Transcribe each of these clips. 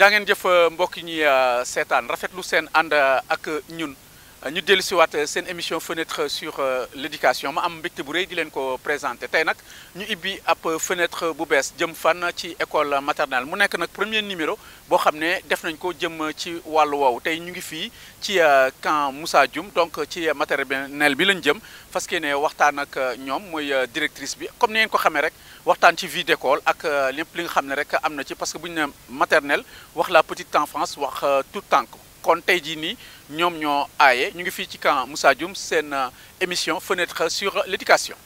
jaa ngeen jëf mbokk ñi seetaan rafetlu seen ànd ak ñun ñu dellu si waat seen émission fenêtre sur l'éducation ma am mbégte bu rëy di leen ko présenté tey nag ñu ibbi ab fenêtre bu bees jëm fan ci école maternelle mu nekk nag premier numéro boo xam ne def nañ ko jëm ci wàllu woowu tey ñu ngi fii ci camp Moussa Dioum donc ci maternelle bi lañ jëm fas yéene waxtaan ak ñoom mooy directrice bi comme ni ngeen ko xamee rek waxtaan ci vie d'école ak lépp li nga xam ne rek am na ci parce que bu ñu ne maternelle wax la petite enfance wax tout tànk kon tey jii nii ñoom ñoo aaye ñu ngi fii ci camp Moussa Dioum seen émission fenêtre sur l'éducation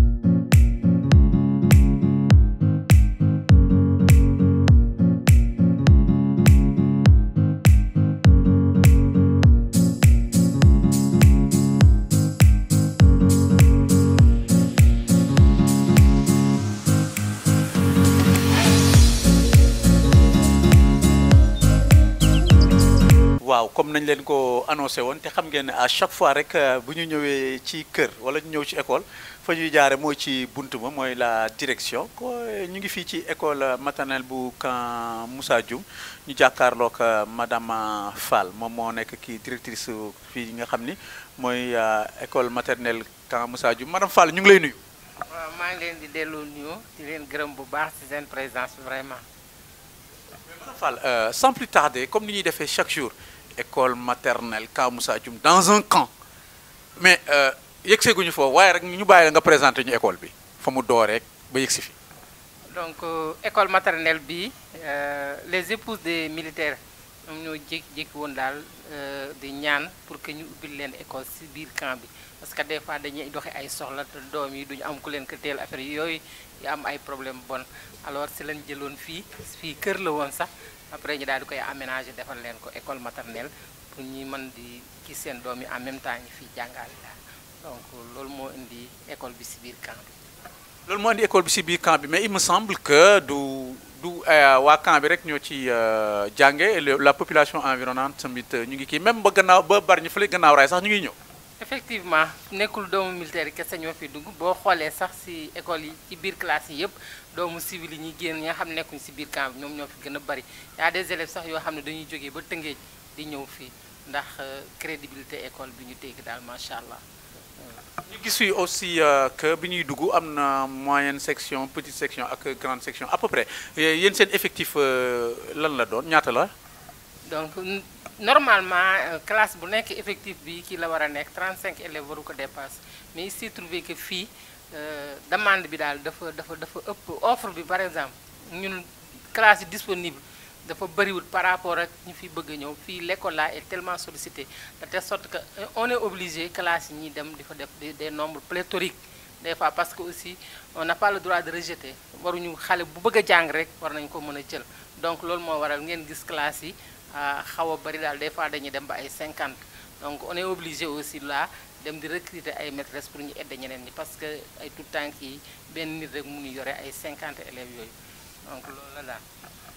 waaw comme nañ leen ko annoncé woon te xam ngeen ne à chaque fois rek bu ñu ñëwee ci kër wala ñu ñëw ci école fa ñuy jaare mooy ci bunt ma mooy la direction ko ñu ngi fii ci école maternelle bu camp Moussa Dioum ñu jàkkaarloog madame Fall moom moo nekk kii directrice fii nga xam ni mooy école maternelle camp Moussa Dioum madame Fall ñu ngi lay nuyu. waaw maa ngi leen di delloo nuyu di leen gërëm bu baax ci seen présence vraiment. madame Fall sans plus tarder comme ni ñuy defee chaque jour. école maternelle camp Moussa Dioum dans un camp mais yegg seeguñu foofu waaye rek ñu bàyyi la nga présenté ñu école bi fa mu door rek ba yegg si fi. donc école maternelle bi les épouses des militaires ñoom ñoo jékki-jékki woon daal di ñaan pour que ñu ubbil leen école si biir camp bi parce que des fois dañuy doxi ay soxla te doom yi duñu am ku leen ko teel affaire yooyu yu am ay problème bon alors si lañ jëloon fii fii kër la woon sax. après ñu daal di koy aménager defal leen ko école maternelle pour ñi mën di gis seen doom yi en même temps ñu fiy jàngale daal donc loolu moo indi école bi ci biir camp bi. loolu moo indi école bi ci biir camp bi mais il me semble que du du waa camp bi rek ñoo ci jànge la population environnante tamit ñu ngi kii même ba gannaaw ba bari ñu fële gannaaw raay sax ñu ngi ñëw. effectivement nekkul doomu militaire yi kese ñoo fi dugg boo xoolee sax ci école yi ci biir classe yi yëpp doomu civil yi ñuy génn ñi nga xam ne nekkuñ ci biir camp bi ñoom ñoo fi gën a bari y a des élèves sax yoo xam ne dañuy jógee ba Tëngéej di ñëw fii ndax crédibilité école bi ñu dégg daal macha allah. ñu gis yi aussi que bi ñuy dugg am na moyenne section petite section ak grande section à peu près yéen seen effectif lan la doon ñaata la. donc normalement classe bu nekk effectif bi kii la war a nekk 35 élèves waru ko dépasse mais il s'est trouvé que fii demande bi daal dafa dafa dafa ëpp offre bi par exemple ñun classe yi disponible dafa bëriwul par rapport ak ñu fi bëgg a ñëw fii l'école là est tellement sollicité de telle sorte que on est obligé classe yi ñuy dem di fa def des nombres pléthoriques des fois parce que aussi on n'a pas le droit de rejeter waruñu xale bu bëgg a jàng rek war nañu ko mën a jël donc loolu moo waral ngeen gis classe yi xaw a bëri daal des fois dañuy dem ba ay 50 donc on est obligé aussi là dem di recruter ay maîtresses pour ñu aider ñeneen ñi parce que ay tout temps yi benn nit rek mënu yore ay 50 élèves yooyu donc loolu la daal.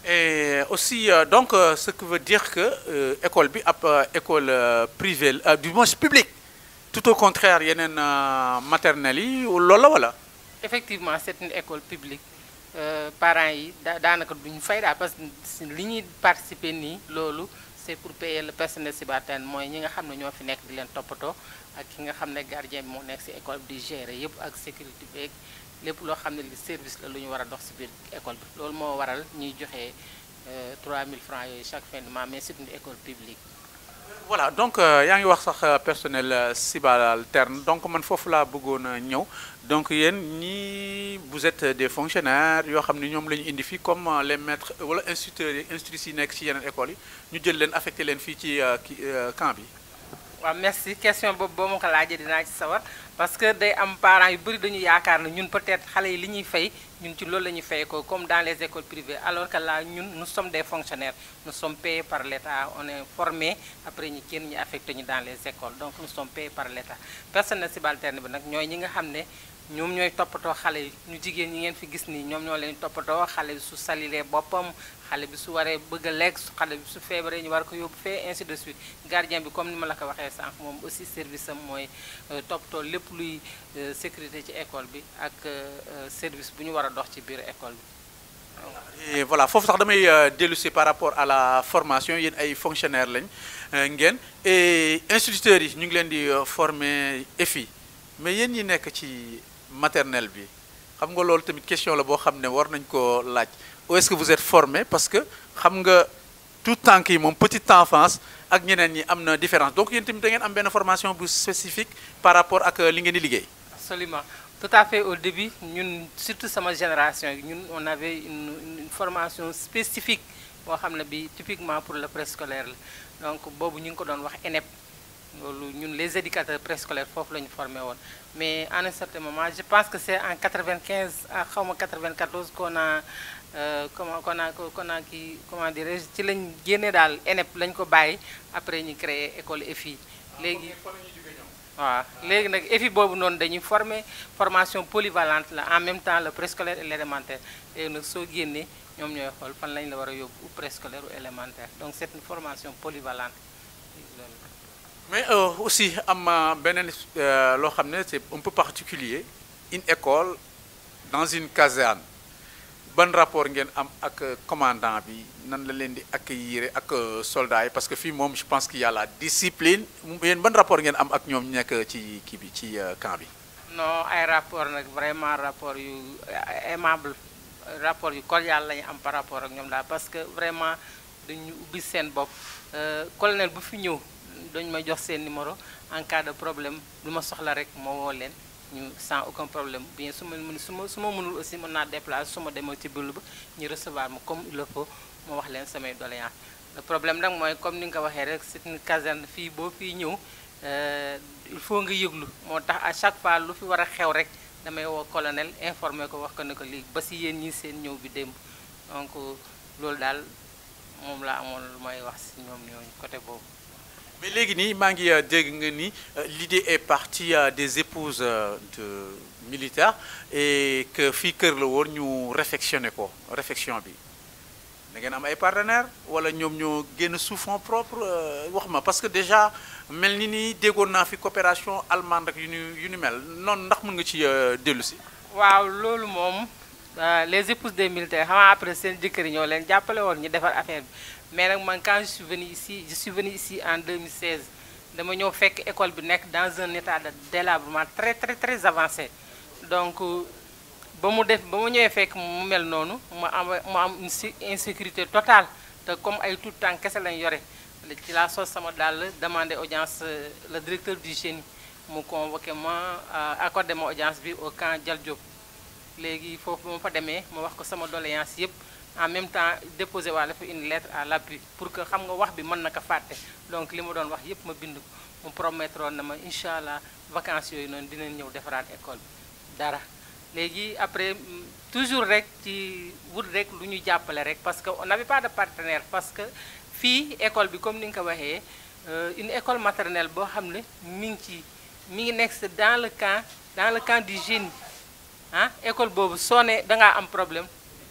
et aussi donc ce qui veut dire que école bi ab école privée du moins publique tout au contraire yeneen maternelles yi loolu la wala. effectivement c'est une école publique. parents yi da daanaka duñu fay daal parce que li ñuy participer nii loolu c'est pour payer le personnel subalterne mooy ñi nga xam ne ñoo fi nekk di leen toppatoo ak ki nga xam ne gardien bi moo nekk ci école bi di gérer yépp ak sécurité beeg lépp loo xam ne li service la lu ñu war a dox ci biir école bi loolu moo waral ñuy joxe 3000 francs yooyu chaque fin de mois mais c'est une école publique. voilà donc yaa ngi wax sax personnel subalterne donc man foofu laa bëggoon a ñëw donc yéen ñii vous êtes des fonctionnaires yoo xam ne ñoom la ñu indi fii comme les maîtres wala instituteurs yi institutrices yi nekk ci yeneen écoles yi ñu jël leen affecté leen fii ci camp bi. waaw merci question boobu boo ma ko laajee dinaa ci sawar parce que day am parents yu bëri dañu yaakaar ne ñun peut-être xale yi li ñuy fay ñun ci loolu la ñuy fay ko comme dans les écoles privées alors que là ñun nous sommes des fonctionnaires nous sommes payés par l'État on est formés après ñu kenn ñu affecté ñu dans les écoles donc nous sommes payés par l'État personnel subalterne bi nag ñooy ñi nga xam ne ñoom ñooy toppatoo xale yi ñu jigéen ñi ngeen fi gis nii ñoom ñoo leen toppatoo xale bi su salilee boppam xale bi su waree bëgg a lekk su xale bi su feebaree ñu war ko yóbbu fee ainsi de suite gardien bi comme ni ma la ko waxee sànq moom aussi service am mooy toppatoo lépp luy sécurité ci école bi ak service bu ñu war a dox ci biir école bi et voilà foofu sax damay dellu si par rapport à la formation yéen ay fonctionnaires lañ ngeen et instituteurs yi ñu ngi leen di former EFI mais yéen ñi nekk ci maternelle bi xam nga loolu tamit question la boo xam ne war nañ ko laaj où est-ce que vous êtes formé parce que xam nga tout temps yi moom petite enfance ak ñeneen ñi am na différence donc yéen tamit da ngeen am benn formation bu spécifique par rapport ak li ngeen di liggéey. absolument tout à fait au début ñun surtout sama génération ñun on avait une, une formation spécifique boo xam ne bi typiquement pour le préscolaire la donc boobu ñu ngi ko doon wax ENEP loolu ñun les éducateurs préscolaires foofu la ñu formé woon mais à un certain moment je pense que c'est en 95 ah xaw ma 94 qu'on a comment qu'on a qu'on a kii comment dirais-je ci lañ génne daal ENEP lañ ko bàyyi après ñu créé école EFI léegi waaw léegi nag EFI boobu noonu dañuy former formation polyvalente la en même temps le préscolaire et l'élémentaire léegi nag soo génnee ñoom ñooy xool fan lañ la war a yóbbu ou préscolaire ou élémentaire donc c'est une formation polyvalente mais aussi am beneen loo xam ne c'est un peu particulier une école dans une caserne ban rapport ngeen am ak commandant bi nan la leen di accueillir ak soldats yi parce que fii moom je pense qu'il y a la discipline yéen ban rapport ngeen am ak ñoom nekk ci kii bi ci camp bi. non ay rapport nag vraiment rapport yu aimable rapport yu cordial la ñu am par rapport ak ñoom daal parce que vraiment dañu ubbi seen bopp colonel bu fi ñëw dañ may jox seen numéro en cas de problème lu ma soxla rek moo woo leen. ñu sans aucun problème bien su ma mën su ma su ma mënul aussi mën naa déplacer su ma demee ci bureau ba ñu recevoir ma comme il le faut ma wax leen samay doléance le problème nag mooy comme ni nga ko waxee rek c'est une caserne fii boo fii ñëw il faut nga yëglu moo tax à chaque fois lu fi war a xew rek damay woo colonel informer ko wax ko ne ko lii ba si yéen ñi seen ñëw bi démb donc loolu daal moom laa amoon lu may wax si ñoom ñooñu côté boobu mais léegi nii maa ngi dégg nga ni l'idée est partie des épouses de militaires et que fii kër la woon ñu réfectionné ko réfection bi da ngeen am ay partenaires wala ñoom ñoo génn sous fonds propre wax ma parce que déjà mel ni nii déggoon naa fi coopération allemande ak yu ni yu ni mel noonu ndax mën nga ci dellu si. waaw loolu moom les épouses des militaires xam nga après seen jëkkër yi ñoo leen jàppale woon ñu defar affaire bi. mais nag man quand je suis venu ici je suis venu ici en 2016 dama ñëw fekk école bi nekk dans un état de délabrement très très très avancé donc ba mu def ba mu ñëwee fekk mu mel noonu mu am mu am une insécurité totale te comme ay tout temps kese lañ yore ci laa sos sama daal demander audience le directeur du génie mu convoqué ma accordé ma audience bi au camp Dial Diop léegi foofu ba ma fa demee ma wax ko sama doléance yépp en même temps déposé waale fa une lettre à l'appui pour que xam nga wax bi mën na ko fàtte donc li ma doon wax yépp ma bind ko mu promettre na ma incha allah vacances yooyu noonu dinañ ñëw defaraat école bi dara léegi après toujours rek ci wut rek lu ñu jàppale rek parce que on n'avait pas de partenaire parce que fii école bi comme ni nga ko waxee une école maternelle boo xam ne mi ngi ci mi ngi nekk dans le camp dans le camp du génie ah école boobu soo ne dangaa am problème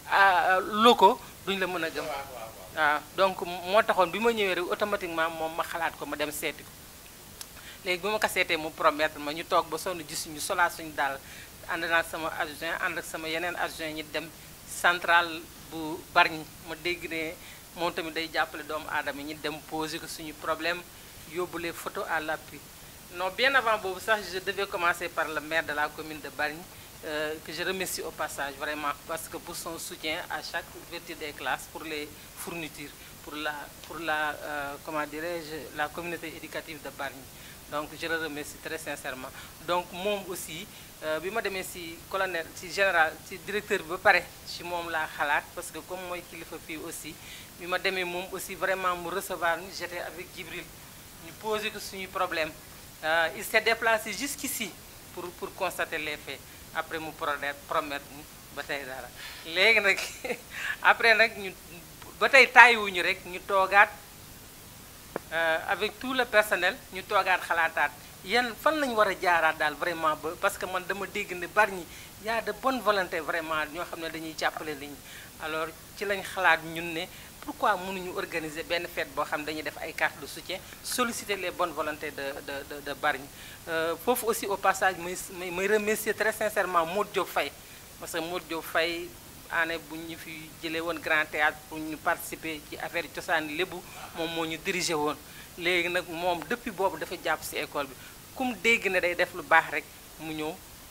locaux duñ la mën a gëm waaw donc moo taxoon bi ma ñëwee rek automatiquement moom ma xalaat ko ma dem seeti ko léegi bi ma ko seetee mu promettre ma ñu toog ba sonn gis ñu solaa suñu daal ànd naa sama adjoint ànd ak sama yeneen adjoint ñi dem centrale bu Bargny ma dégg ne moom tamit day jàppale doomu aadama ñi dem poser ko suñu problème yóbbu les photos à l'appui non bien avant boobu sax je devais commencer par le maire de la commune de Bargny Euh, que je remercie au passage vraiment parce que pour son soutien à chaque ouverture des classes pour les fournitures pour la pour la euh, comment dirais-je la communauté éducative de Bargny donc je le remercie très sincèrement donc moom aussi bi ma demee ci colonel ci général ci directeur bi ba pare ci moom laa xalaat parce que comme mooy kilifa fii aussi bi ma demee moom aussi vraiment mu recevoir ñu j'étais avec Djibril ñu poser ko suñu problème euh, il s'est déplacé jusqu'ici pour pour constater les faits après mu promettre promettre ñu ba tey dara léegi nag après nag ñu ba tey tàyyiwuñu rek ñu toogaat avec tout le personnel ñu toogaat xalaataat yan fan lañu war a jaaraat daal vraiment ba parce que man dama dégg ne Bargny y a de bonne volonté vraiment ñoo xam ne dañuy jàppale nit ñi alors ci lañ xalaat ñun ne pourquoi mënuñu organiser benn fête boo xam ne dañuy def ay cartes de soutien solliciter les bonnes volontés de de de de Bargny foofu aussi au passage muy muy remercier très sincèrement Modou Diop Faye parce que Modou Diop Faye année bu ñu fi jëlee woon grand théâtre pour ñu participer ci affaire cosaan lébu moom moo ñu dirigé woon léegi nag moom depuis boobu dafa jàpp si école bi kum dégg ne day def lu baax rek mu ñëw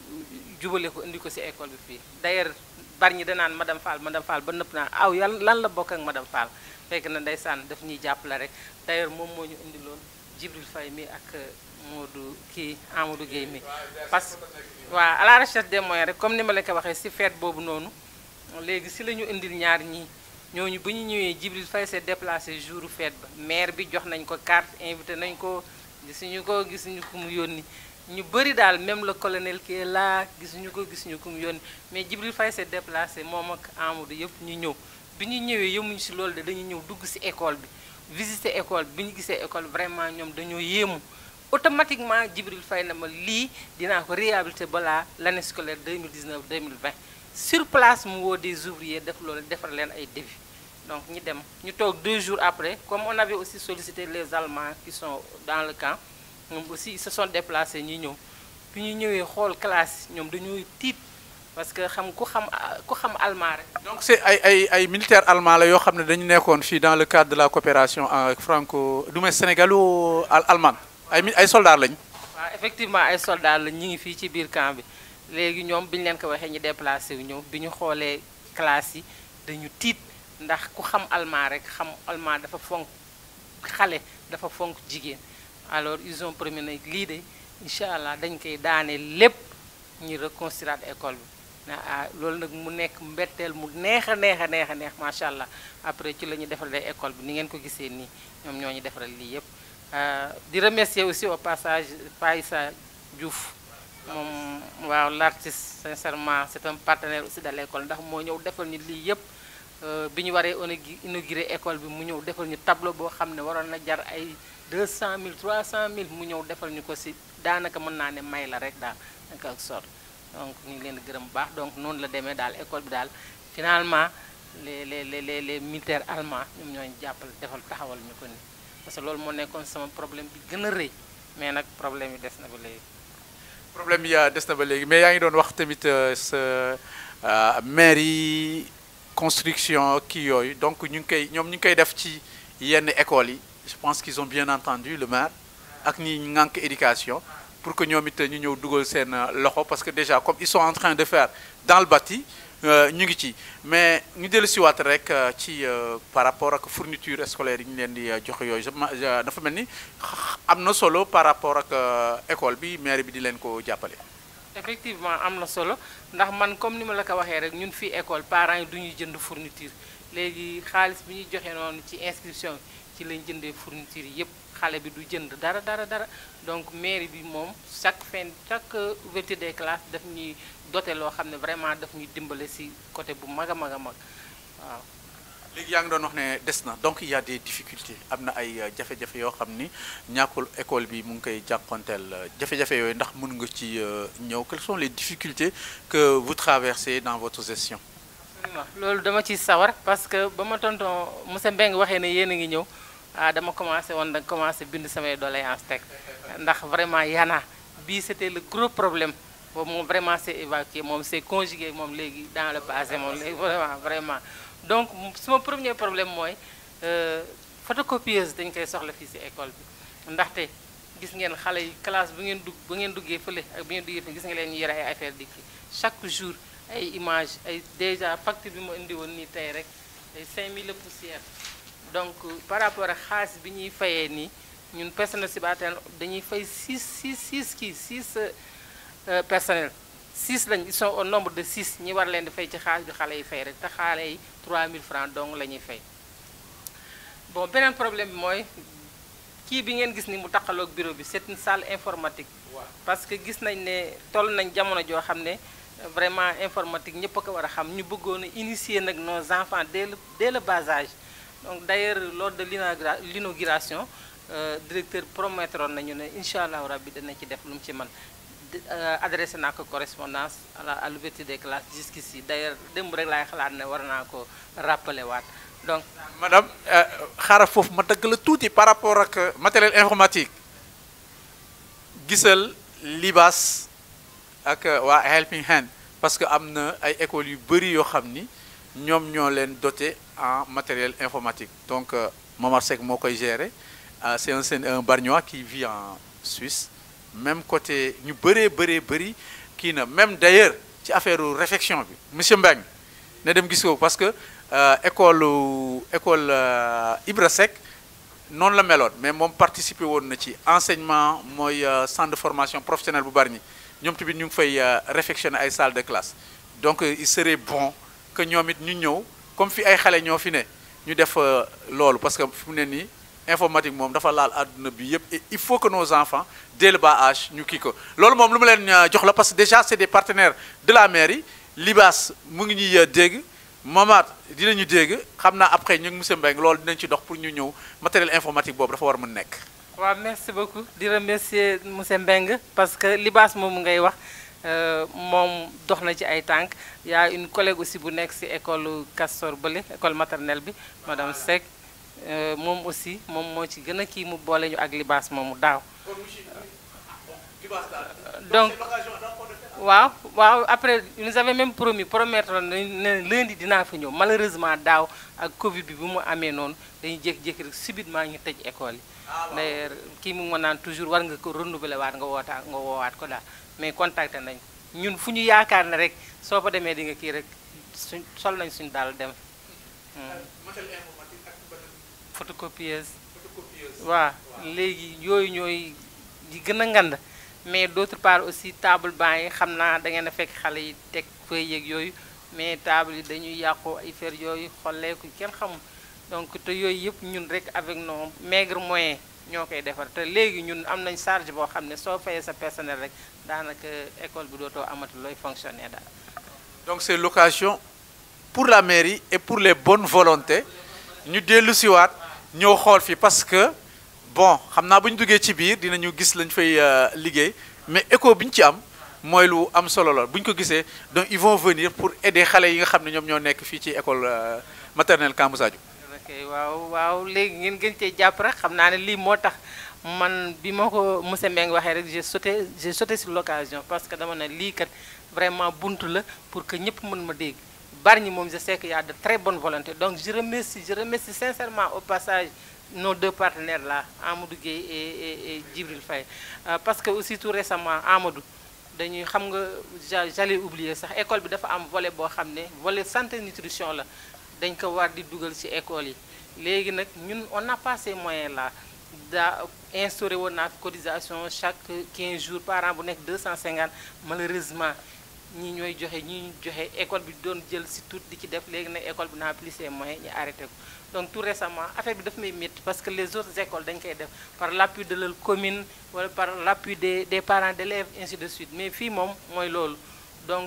jubale ko indi ko si école bi fii d'ailleurs bari ñi danaan madame Fall madame Fall ba nëpp naa aw yan lan la bokk ak madame Fall fekk na ndeysaan daf ñuy jàppale rek d'ailleurs moom moo ñu indi loon Djibril Faye mi ak Modou kii Amadou Guèye mi parce que waaw à la recherche des moyens rek comme ni ma leen ko waxee si fête boobu noonu léegi si la ñu indil ñaar ñii ñooñu bu ñu ñëwee Djibril Faye s'est déplacé jour fête ba maire bi jox nañ ko carte invité nañ ko gisuñu ko gisuñu ku mu yónni ñu bëri daal même le colonel qui est là gisuñu ko gisuñu ku mu yónni mais Djibril Faye s'est déplacé moom ak Amadou yëpp ñu ñëw bi ñu ñëwee yemuñu si loolu de dañu ñëw dugg si école bi visiter école bi ñu gisee école vraiment ñoom dañoo yéemu automatiquement Djibril Faye na ma lii dinaa ko réhabiliter balaa l'année scolaire 2019 2020 sur place mu woo des ouvriers def loolu defar leen ay devis donc ñu dem ñu toog deux jours après comme on avait aussi sollicité les Allemands qui sont dans le camp ñoom aussi ils se sont déplacés ñu ñëw bi ñu ñëwee xool classe ñoom dañuy tiit parce que xam ku xam ku xam allemand rek. donc c'est ay ay ay militaires allemands la yoo xam ne dañu nekkoon fii dans le cadre de la coopération franco du moins sénégalo allemand ay mi ay soldats lañ. waaw effectivement ay soldats lañ ñu ngi fii ci biir camp bi léegi ñoom bi ñu leen ko waxee ñu déplacé wu ñëw bi ñu xoolee classe yi dañu tiit ndax ku xam allemand rek xam allemand dafa fonk xale dafa fonk jigéen alors ils ont promis nag lii de incha allah dañ koy daane lépp ñu reconstruire école bi. ah loolu nag mu nekk mbetteel mu neex a neex a neex a neex macha allah après ci la ñu defalee école bi ni ngeen ko gisee nii ñoom ñoo ñu defaral lii yëpp di remercier aussi au passage Faïssa Diouf moom waaw l'artiste sincèrement c'est un partenaire aussi de l'école ndax moo ñëw defal ñu lii yëpp bi ñu waree inaugurer école bi mu ñëw defal ñu tableau boo xam ne waroon na jar ay 200000 300000 mu ñëw defal ñu ko si daanaka mën naa ne may la rek daal naka ak sort donc ñu ngi leen di gërëm bu baax donc noonu la demee daal école bi daal finalement les les les les militaires allemands ñoom ñoo ñu jàppal defal taxawal ñu ko nii parce que loolu moo nekkoon sama problème bi gën a rëy mais nag problème yi des na ba léegi. problème yi des na ba léegi mais yaa ngi doon wax tamit sa maire yi construction kii yooyu donc ñu ngi koy ñoom ñu ngi koy def ci yenn écoles yi je pense qu'ils ont bien entendu le maire ak ñi ngànk éducation. pour que ñoom it ñu ñëw dugal seen loxo parce que déjà comme ils sont en train de faire dans le bâti ñu ngi ci mais ñu dellu siwaat rek ci par rapport ak fourniture scolaire yi ñu leen di joxe yooyu dafa mel ni am na solo par rapport ak école bi maire bi di leen ko jàppale. effectivement am na solo ndax man comme ni ma la ko waxee rek ñun fii école parents yi du ñuy jënd fourniture léegi xaalis bi ñuy joxe noonu ci inscription ci lañ jëndee fourniture yépp xale bi du jënd dara dara dara donc mairie bi moom chaque fin chaque ouverture des classes daf ñuy doté loo xam ne vraiment daf ñuy dimbale ci côté bu mag a mag a mag waaw. léegi yaa ngi doon wax ne des na donc il y a des difficultés am na ay jafe-jafe yoo xam ni ñàkkul école bi mu ngi koy jànkonteel jafe-jafe yooyu ndax mën nga ci ñëw quelles sont les difficultés que vous traversez dans votre gestion. loolu dama ciy sawar parce que ba ma tonton monsieur Mbengue waxee ne yéen a ngi ñëw. ah dama commencé woon nag commencé bind samay doléance teg ndax vraiment yana bii c'était le gros problème boobu moom vraiment c'est évacué moom c'est conjugué moom léegi dans le passé moom léegi vraiment vraiment donc suma premier problème mooy photocopieuse dañ koy soxla fii ci école bi ndaxte gis ngeen xale yi classe bu ngeen dugg bu ngeen duggee fële ak bu ngeen duggee fële gis nga leen ñu yore ay affaire dikki chaque jour ay image ay déjà facture bi ma indi woon nii tey rek ay 5000 la poussière donc par rapport ak xaalis bi ñuy fayee nii ñun personnel subalterne dañuy fay 6 6 6 kii 6 personnel 6 lañ ils sont au nombre de 6 ñi war leen di fay ci xaalis bi xale yi fay rek te xale yi 3000 francs donc la ñuy fay bon beneen problème bi mooy kii bi ngeen gis ni mu taqaloog bureau bi c'est une salle informatique parce que gis nañ ne toll nañ jamono joo xam ne vraiment informatique ñëpp a ko war a xam ñu bëggoon a initier nag nos enfants dès le dès le bas âge donc d'ailleurs lors de l'inauguration directeur promettroon nañu ne incha allahu rabbi dana ci def lu mu ci mën adressé naa ko correspondance à la à l'ouverture des classes jusqu'ici d'ailleurs démb rek laay xalaat ne war naa ko rappeler waat donc. madame xaaral foofu ma dëgg la tuuti par rapport ak matériel informatique gisal libaas ak waa Helping Hand parce que am na ay écoles yu bëri yoo xam ni ñoom ñoo leen doté en matériel informatique donc Momar Seck moo koy gérer c'est un c'est un Bargnois qui vit en Suisse même côté ñu bëree bëree bëri kii na même d'ailleurs ci affaire réflexion bi monsieur Mbengue ne dem gis ko parce que école école Ibra Seck noonu la meloon mais moom participer woon na ci enseignement mooy centre de formation professionnelle bu Bargny ñoom tamit ñu ngi fay réfectionner ay salle de classe donc il serait bon que ñoom it ñu ñëw comme fi ay xale ñoo fi ne ñu def loolu parce que fi mu ne nii informatique moom dafa laal àdduna bi yëpp et il faut que nos enfants dès le bas âge ñu kii ko loolu moom lu ma leen jox la parce que déjà c'est des partenaires de la mairie Libas mu ngi ñuy dégg Momar dinañu dégg xam naa après ñu ngi monsieur Mbengue loolu dinañ ci dox pour ñu ñëw matériel informatique boobu dafa war mën nekk. waaw merci beaucoup di remercier monsieur Mbengue parce que Libas moomu ngay wax moom dox na ci ay tànk y a une collègue aussi bu nekk ci école Castor Bële école maternelle bi madame Seck moom aussi moom moo ci gën a kii mu boole ñu ak Libas moomu daaw. donc waaw waaw après nous avait même promis promettre ne lundi dinaa fa ñëw malheureusement daaw ak Covid bi bu mu amee noonu dañuy jékki-jékki rek subitement ñu tëj école yi. d'ailleurs kii mu ma naan toujours war nga ko renouveler waat nga wootaat nga woowaat ko daal mais contacté nañ ñun fu ñu yaakaar ne rek soo fa demee di nga kii rek suñ sol nañ suñu daal dem. photocopieuse. waaw léegi yooyu ñooy yi gën a ngand mais d'autre part aussi table banc yi xam naa da ngeen a fekk xale yi teg feuille yeeg yooyu mais table yi dañuy yàqu ay fer yooyu xolleeku kenn xamul donc te yooyu yëpp ñun rek avec nos maigres moyens ñoo koy defar te léegi ñun am nañ charge boo xam ne soo fayee sa personnel rek daanaka école bi dootoo amati looy fonctionner daal. donc c'est l'occasion pour la mairie et pour les bonnes volontés ñu dellu siwaat ñëw xool fi parce que bon xam naa bu ñu duggee ci biir dinañu gis lañ fay liggéey mais écho bi ñu ci am mooy lu am solo la bu ñu ko gisee donc ils vont venir pour aider xale yi nga xam ne ñoom ñoo nekk fii ci école maternelle Kambou Sadio. ok waaw waaw léegi ngeen gën cee jàpp rek xam naa ne lii moo tax man bi ma ko monsieur Mbengue waxee rek j'ai sauté j'ai sauté sur l'occasion parce que dama ne lii kat vraiment buntu la pour que ñëpp mën ma dégg Bargny moom je sais qu'il y a de très bonne volonté donc je remercie je remercie sincèrement au passage nos deux partenaires là Amadou Gueye et et et Djibril Faye parce que aussi tout récemment Amadou dañuy xam nga j'allais oublier sax école bi dafa am volet boo xam ne volet santé nutrition la dañ ko war di dugal ci école yi léegi nag ñun on n'a pas ces moyens là daa instauré woon naa cotisation chaque 15 jours par an bu nekk 250 malheureusement ñi ñooy joxe ñi joxe école bi doon jël ci tout di ci def léegi nag école bi n'a plus ses moyens ñu arrêté ko donc tout récemment affaire bi daf may métti parce que les autres écoles dañ koy def par l'appui de leur commune wala par l'appui des des parents d'élèves ainsi de suite mais fii moom mooy loolu donc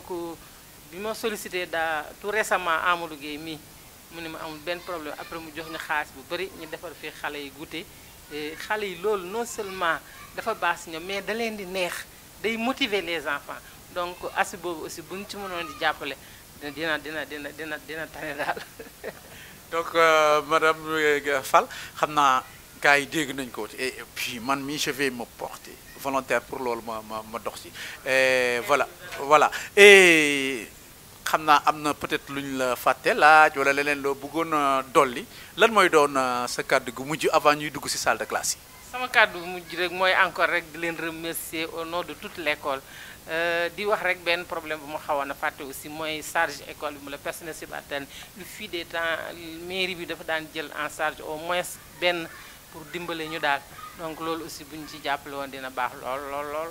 bi ma sollicité daa tout récemment Amadou Gueye mii mu ne ma amul benn problème après mu jox ñu xaalis bu bari ñu defar fii xale yi goûter xale yi loolu non seulement dafa baax si ñoom mais da leen di neex day motiver les enfants donc asi boobu aussi bu ñu ci mënoon di jàppale dina dina dina dina dina tane daal. donc madame Fall xam naa gars yi dégg nañ ko et puis man mii je vais me porter volontaire pour loolu ma ma ma dox ci voilà voilà et. xam naa am na peut-être lu ñu la fàtte laaj wala leneen loo bëggoon a dolli lan mooy doon sa kàddu gu mujj avant ñuy dugg ci salle de classe yi. sama kàddu gu mujj rek mooy encore rek di leen remercier au nom de toute l'école di wax rek benn problème bu ma xawoon a fàtte aussi mooy charge école bi mu la personnel subalterne lu fii des temps mairie bi dafa daan jël en charge au moins benn pour dimbale ñu daal donc loolu aussi bu ñu ci jàppale woon dina baax lool lool lool.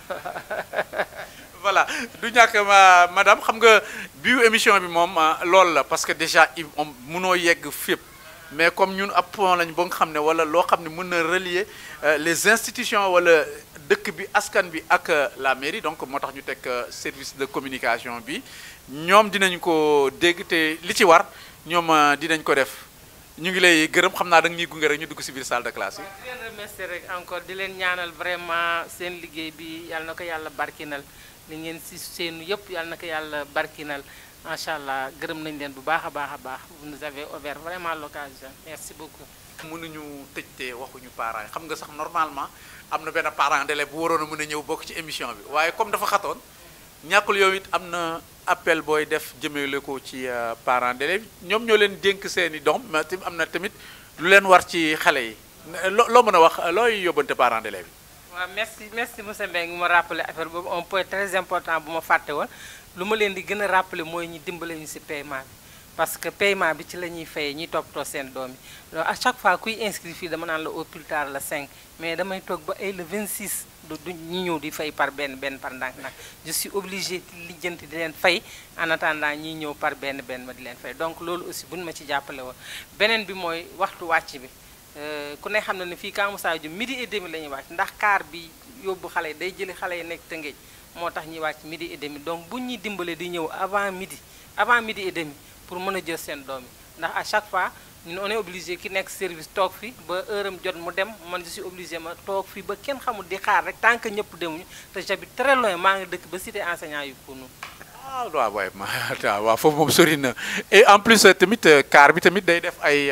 voilà du ñàkk ma madame xam nga biu émission bi moom loolu la parce que déjà moom mënoo yegg fépp mais comme ñun ab point lañ ba nga xam ne wala loo xam ne mën na relier les institutions wala dëkk bi askan bi ak la mairie donc moo tax ñu teg service de communication bi ñoom dinañ ko dégg te li ci war ñoom dinañ ko def ñu ngi lay gërëm xam naa da nga ñuy gunge rek ñu dugg ci biir salle de classe yi. di leen remercier rek encore di leen ñaanal vraiment seen liggéey bi yàlla na ko yàlla barkinal li ngeen ci seenu yëpp yàlla na ko yàlla barkinal macha allah gërëm nañ leen bu baax a baax a baax vous nous avez offert vraiment l'occasion merci beaucoup. mënuñu tëj te waxuñu parents yi xam nga sax normalement am na benn parent d'élève bu waroon a mën a ñëw bokk ci émission bi waaye comme dafa xatoon ñàkkul yow it am na appel booy def jëmale ko ci parents d'élèves ñoom ñoo leen dénk seeni doom mais tamit am na tamit lu leen war ci xale yi loo loo mën a wax looy yóbbante parents d'élèves yi. waaw merci merci monsieur Mbengue ma rappelé affaire boobu un point très important bu ma fàtte woon lu ma leen di gën a rappelé mooy ñu dimbale ñu ci paiement bi parce que paiement bi ci la ñuy fayee ñuy toppatoo seen doom yi donc à chaque fois kuy inscrit fii dama naan la au plus tard le 5 mais damay toog ba ay le 26 du du ñu ñëw di fay par benn benn par ndànk nag je suis obligé lijjanti di leen fay en attendant ñiy ñëw par benn benn ma di leen fay donc loolu aussi buñ ma ci jàppale woon beneen bi mooy waxtu wàcc bi ku ne xam na ne fii Camp Moussa Dioum midi et demi la ñuy wàcc ndax car bi yóbbu xale yi day jëli xale yi nekk Tëngéej moo tax ñuy wàcc midi et demi donc bu ñuy dimbale di ñëw avant midi avant midi et demi pour mën a jël seen doom yi ndax à chaque fois ñun on est obligé ki nekk service toog fi ba heure am jot mu dem man je suis obligé ma toog fi ba kenn xamul di xaar rek tant que ñëpp demuñu te j'habite très loin maa ngi dëkk ba cité enseignant yu pour nous. ah waaw waay ma waaw foofu moom sori na et en plus tamit car bi tamit day def ay.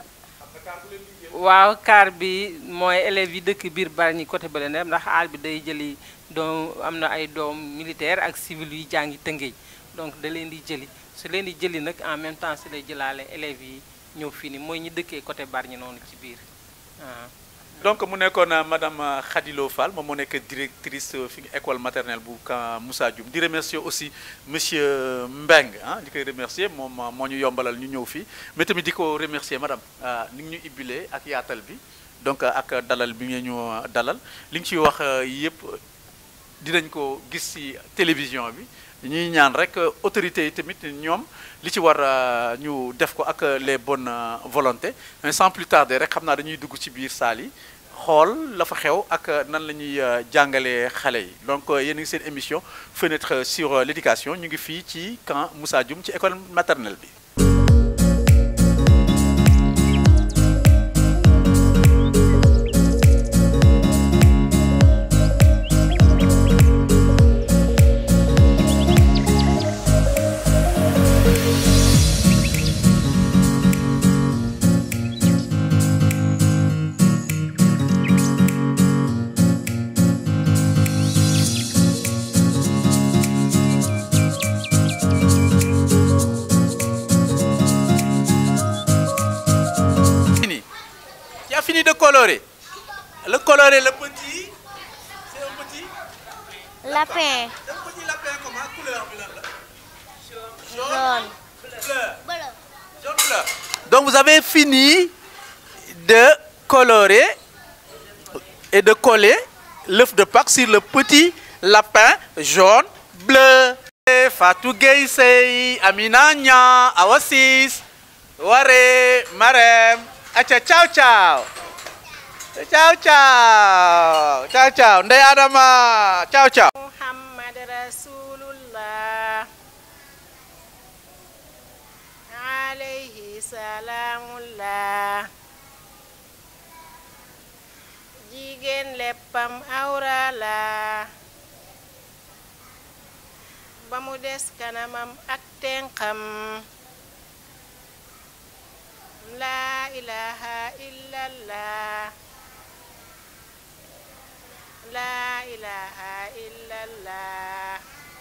waaw car bi mooy élèves yi dëkk biir Bargny côté bële ne ndax aal bi day jëli doom am na ay doom militaire ak civil yu jàngi Tëngéej donc da leen di jëli su leen di jëli nag en même temps si lay jëlaale élèves yi ñëw fii nii mooy ñi dëkkee côté Bargny noonu ci biir donc mu nekkoon madame Khadilo Fall moom moo nekk directrice fi école maternelle bu Camp Moussa Dioum di remercier aussi monsieur Mbengue ah di koy remercier moom moo ñu yombalal ñu ñëw fii mais tamit di ko remercier madame ni ñu ibbilee ak yaatal bi donc ak dalal bi ngeen ñu dalal li nga ciy wax yëpp dinañ ko gis ci télévision bi ñuy ñaan rek autorités yi tamit ñoom li ci war ñu def ko ak les bonnes volontés mais sans plus tarder rek xam naa dañuy dugg ci biir saal yi xool la fa xew ak nan la ñuy jàngalee xale yi donc yéen a ngi seen émission fenêtre sur l'éducation ñu ngi fii ci Camp Moussa Dioum ci école maternelle bi. fini de colorer. Le colorer, le petit, c'est un petit Lapin. Le petit lapin, comment couleur Jaune. Bleu. Jaune bleu. Donc vous avez fini de colorer et de coller l'œuf de Pâques sur le petit lapin jaune bleu. Fatou Gueye Amina Nya, Awasis, Ware, Marem, Acha ciao ciao. Ciao ciao. Ciao ciao. Ndey Adama. Ciao ciao. Muhammad Rasulullah alayhi salaamullah jigéen léppam awra la ba mu des kanamam ak tenqam laa ilaha illallah laa ilaha illallah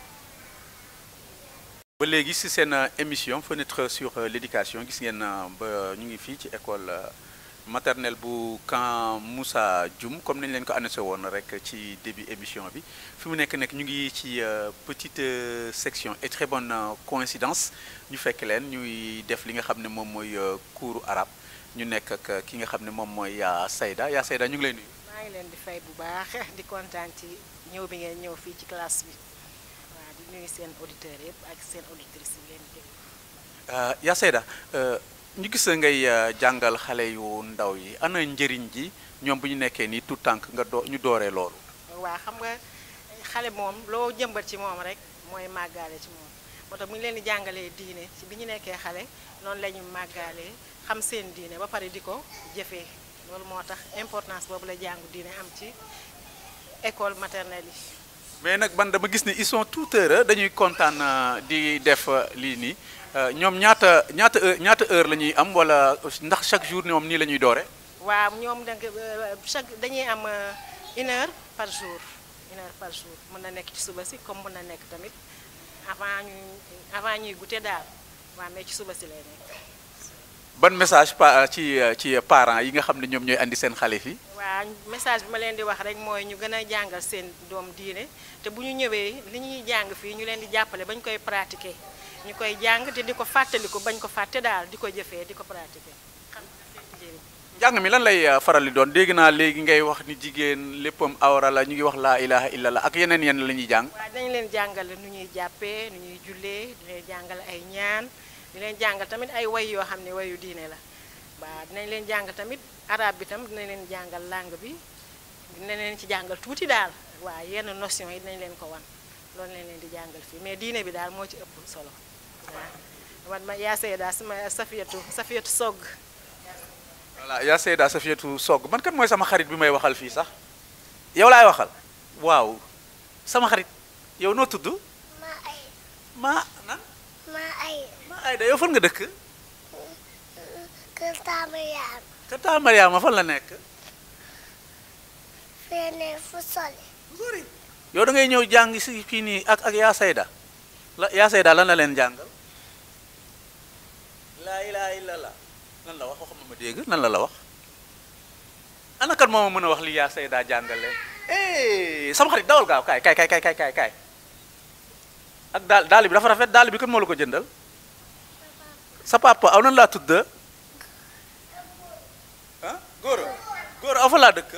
ba léegi ci seen émission fenêtre sur l'éducation gis ngeen ba ñu ngi fii ci école maternelle bu Camp Moussa Dioum comme nañ leen ko annoncé woon rek ci début émission bi fi mu nekk nekk ñu ngi ci petite section et très bonne coïncidence ñu fekk leen ñuy def li nga xam ne moom mooy cours arabe ñu nekk ak ki nga xam ne moom mooy yaa Sayda yaa Sayda ñu ngi lay nuyu. maa ngi leen di fay bu baax di kontaan ci ñëw bi ngeen ñëw fii ci classe bi waaw di nuyu seen auditeurs yëpp ak seen auditrices yi leen déglu. yaa Sayda ñu gis ngay jàngal xale yu ndaw yi ana njëriñ ji ñoom bu ñu nekkee nii tout tànk nga doo ñu dooree loolu. waa xam nga xale moom loo jëmbat ci moom rek mooy màggaale ci moom moo tax bu ñu leen di jàngalee diine ci bi ñu nekkee xale noonu la ñu màggaalee xam seen diine ba pare di ko jëfee loolu moo tax importance boobu la jàngu diine am ci école maternelle yi. mais nag man dama gis ni ils sont tout heureux dañuy kontaan di def lii nii ñoom ñaata ñaata heure ñaata heure la ñuy am wala ndax chaque jour ñoom nii la ñuy doore waaw ñoom da chaque dañuy am une heure par jour une heure par jour mën na nekk ci suba si comme mën na nekk tamit avant ñu avant ñuy goûter daal waaw mais ci suba si lay nekk. ban message pa ci ci parents yi nga xam ne ñoom ñooy andi seen xale fii. waa message bi ma leen di wax rek mooy ñu gën a jàngal seen doom diine te bu ñu ñëwee li ñuy jàng fii ñu leen di jàppale ba ñu koy pratiquer ñu koy jàng te di ko fàttaliku bañ ko fàtte daal di ko jëfee di ko pratiquer xam nga njëriñ. njàng mi lan lay faral di doon dégg naa léegi ngay wax ni jigéen léppam awra la ñu ngi wax laa ilaha illallah ak yeneen yenn la ñuy jàng. waaw dañ leen jàngale nu ñuy jàppee nu ñuy jullee di leen jàngale ay ñaan di leen jàngal tamit ay way yoo xam ne wayu diine la waaw dinañ leen jàng tamit arabe bi tam dinañ leen jàngal langue bi dinañ leen ci jàngal tuuti daal waaw yenn notion yi dinañ leen ko wan loolu lañ leen di jàngal fii mais diine bi daal moo ci ëpp solo waaw man ma yaa Seyda sama Safiyatu Safiyatu Sogg voilà yaa Seyda Safiyatu Sogg man kan mooy sama xarit bi may waxal fii sax yow laay waxal waaw sama xarit yow noo tudd ma ay ma nan ma ay ma Ayda yow fan nga dëkk kër Tamariyaan kër taa Mariama fan la nekk fene fu soli sori yow da ngay ñëw jàng si fii nii ak ak yaa Seyda la yaa Seyda lan la leen jàngal laa ilaha illallah lan la wax waxuma ma dégg lan la la wax ana kan moo ma mën a wax li yaa Seyda jàngal leen eh sama xarit dawal gaaw kaay kaay kaay kaay kaay kaay ak daal daal bi dafa rafet daal bi kan moo la ko jëndal sa papa aw nan laa tudd ah góor góor aw fa laa dëkk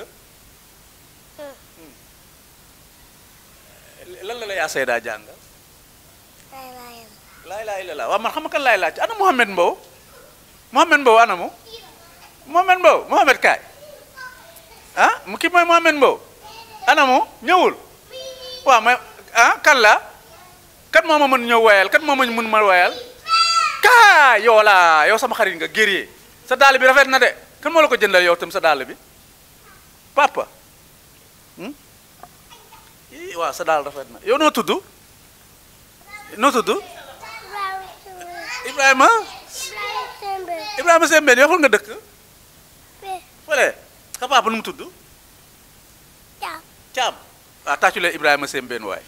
lan la la yaa Seyda jàngal lay layam laa ilaaha illallaah waaw man xam nga kan laay laaj ana Mouhamed Mbow Mouhamed Mbow ana mu Mouhamed Mbow Mouhamed kaay ah mu kii mooy Mouhamed Mbow ana mu ñëwul waaw mais ah kan la kan moo ma mën ñëw woyal kan moo ma mën ma woyal kaa yow la yow sama xarit nga guerrier sa dàll bi rafet na de kan moo la ko jëndal yow tam sa dàll bi papa hmm? ii waaw sa dàll rafet na yow noo tudd noo tudd Ibrahima Ibrahima Sembe Ibrahima Sembène yow fan nga dëkk fe fële sa papa nu mu tudd Caam Thiam waaw tàccu leen Ibrahima Sembène waay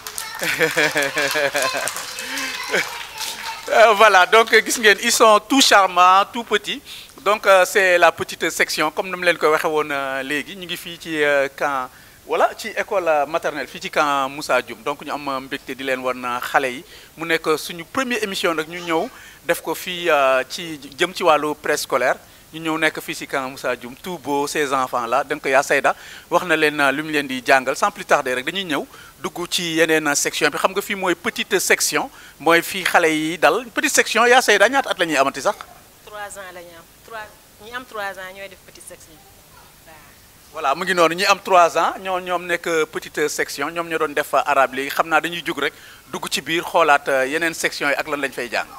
Euh, voilà donc gis ngeen ils sont tout charmants tout petits donc euh, c'est la petite section comme ni mu leen ko waxee woon euh, léegi ñu ngi fii ci euh, camp voilà ci école euh, maternelle fii ci camp Moussa Dioum donc ñu am mbégte di leen wan xale yi mu nekk suñu première émission nag ñu ñëw def ko fii euh, ci jëm ci wàllu préscolaire ñu ñëw nekk fii ci camp Moussa Dioum tout beau ces enfants là donc yaa Seyda wax na leen lu mu leen di jàngal sans plus tarder rek dañuy ñëw dugg ci yeneen section bi xam nga fii mooy petite section mooy fii xale yi dal petite section yaa Seyda ñaata at la ñuy amati sax 3 ans la ñu am 3 ñi am 3 ans ñooy def petite section waaw. voilà mu ngi noonu ñi am 3 ans ñoo ñoom nekk petite section ñoom ñoo doon def arabe léegi xam naa dañuy jug rek dugg ci biir xoolaat euh, yeneen section yi ak lan lañ fay jàng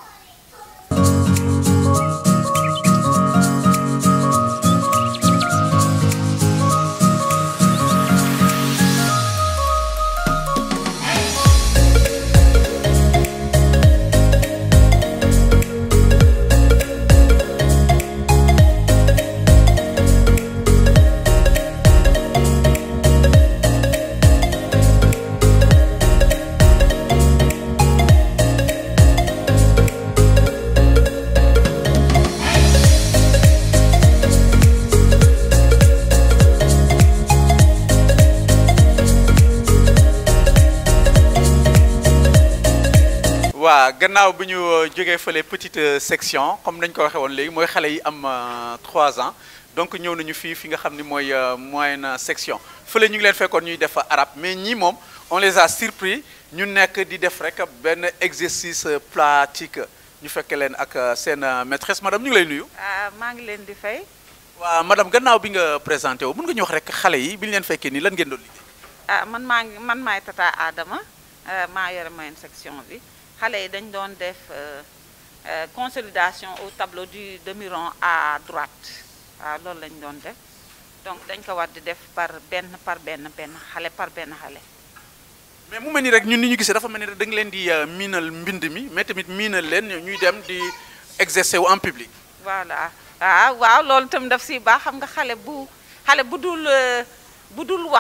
waa gannaaw bi ñu euh, jógee fële petite euh, section comme dañ ko waxee woon léegi mooy xale yi am 3 ans donc ñëw nañu fii fi nga xam ni mooy euh, moyenne section fële ñu ngi leen fekkoon ñuy def arabe mais ñii moom on les a surpris ñu nekk di def rek benn exercice euh, pratique ñu fekke leen ak euh, seen euh, maîtresse madame ñu ngi lay nuyu. ah maa ngi leen di fay waa madame gannaaw bi nga présenté wu mën nga ñu wax rek xale yi bi ñu leen fekkee nii lan ngeen doon liggéey. ah man maa ngi man maay tata Adama euh, maa yore moyenne section bi xale yi dañ doon def euh, euh, consolidation au tableau du demi-rond à droite waaw loolu lañ doon def donc dañ ko war di def par benn par benn benn xale par benn xale mais mu mel ni rek ñun ni ñu gisee dafa mel ni rek da nga leen di euh, miinal mbind mi mais tamit miinal leen ñuy dem di exercer wu en public. voilà ah waaw loolu itam daf si baax xam nga xale bu xale bu dul euh, bu dul wax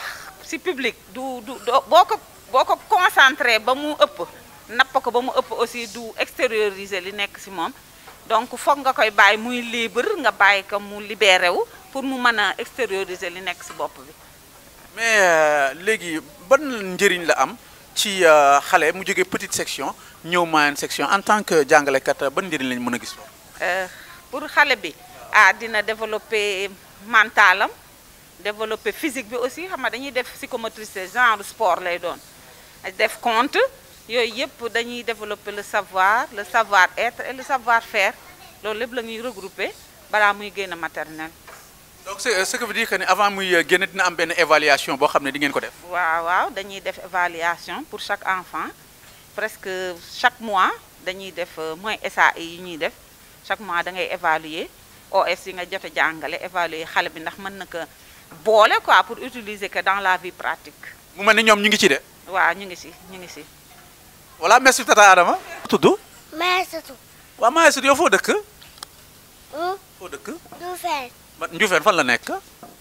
si public du du doo boo ko boo ko concentré ba mu ëpp napp ko ba mu ëpp aussi du extérioriser li nekk si moom donc foog nga koy bàyyi muy libre nga bàyyi ko mu libéré wu pour mu mën a extérioriser li nekk si bopp bi mais léegi ban njëriñ la am ci xale mu jógee petite section ñëw moyenne section en tant que jàngalekat ban njëriñ lañ mën a gis foofu. pour xale bi ah dina développer mentalam développer physique bi aussi xam nga dañuy def psychomotricité genre sport lay doon def compte yooyu yëpp dañuy développer le savoir le savoir être et le savoir faire loolu lépp la ñuy regrouper balaa muy génn maternelle. donc c'est ce que veut dire que ne avant muy génn dina am benn évaluation boo xam ne di ngeen ko def. waaw waaw dañuy def évaluation pour chaque enfant presque chaque mois dañuy def mooy SAE yi ñuy def chaque mois da ngay évaluer OS yi nga jot a jàngale évaluer xale bi ndax mën na ko boole quoi pour utiliser que dans la vie pratique. mu mel ni ñoom ñu ngi ci de. waaw ñu ngi si ñu ngi si. voilà merci tata Adama. tudd. Maïssatou. waaw Maïssatou yow foo dëkk. Hmm? foo dëkk. Ndufeen. man Ndioufène fan la nekk.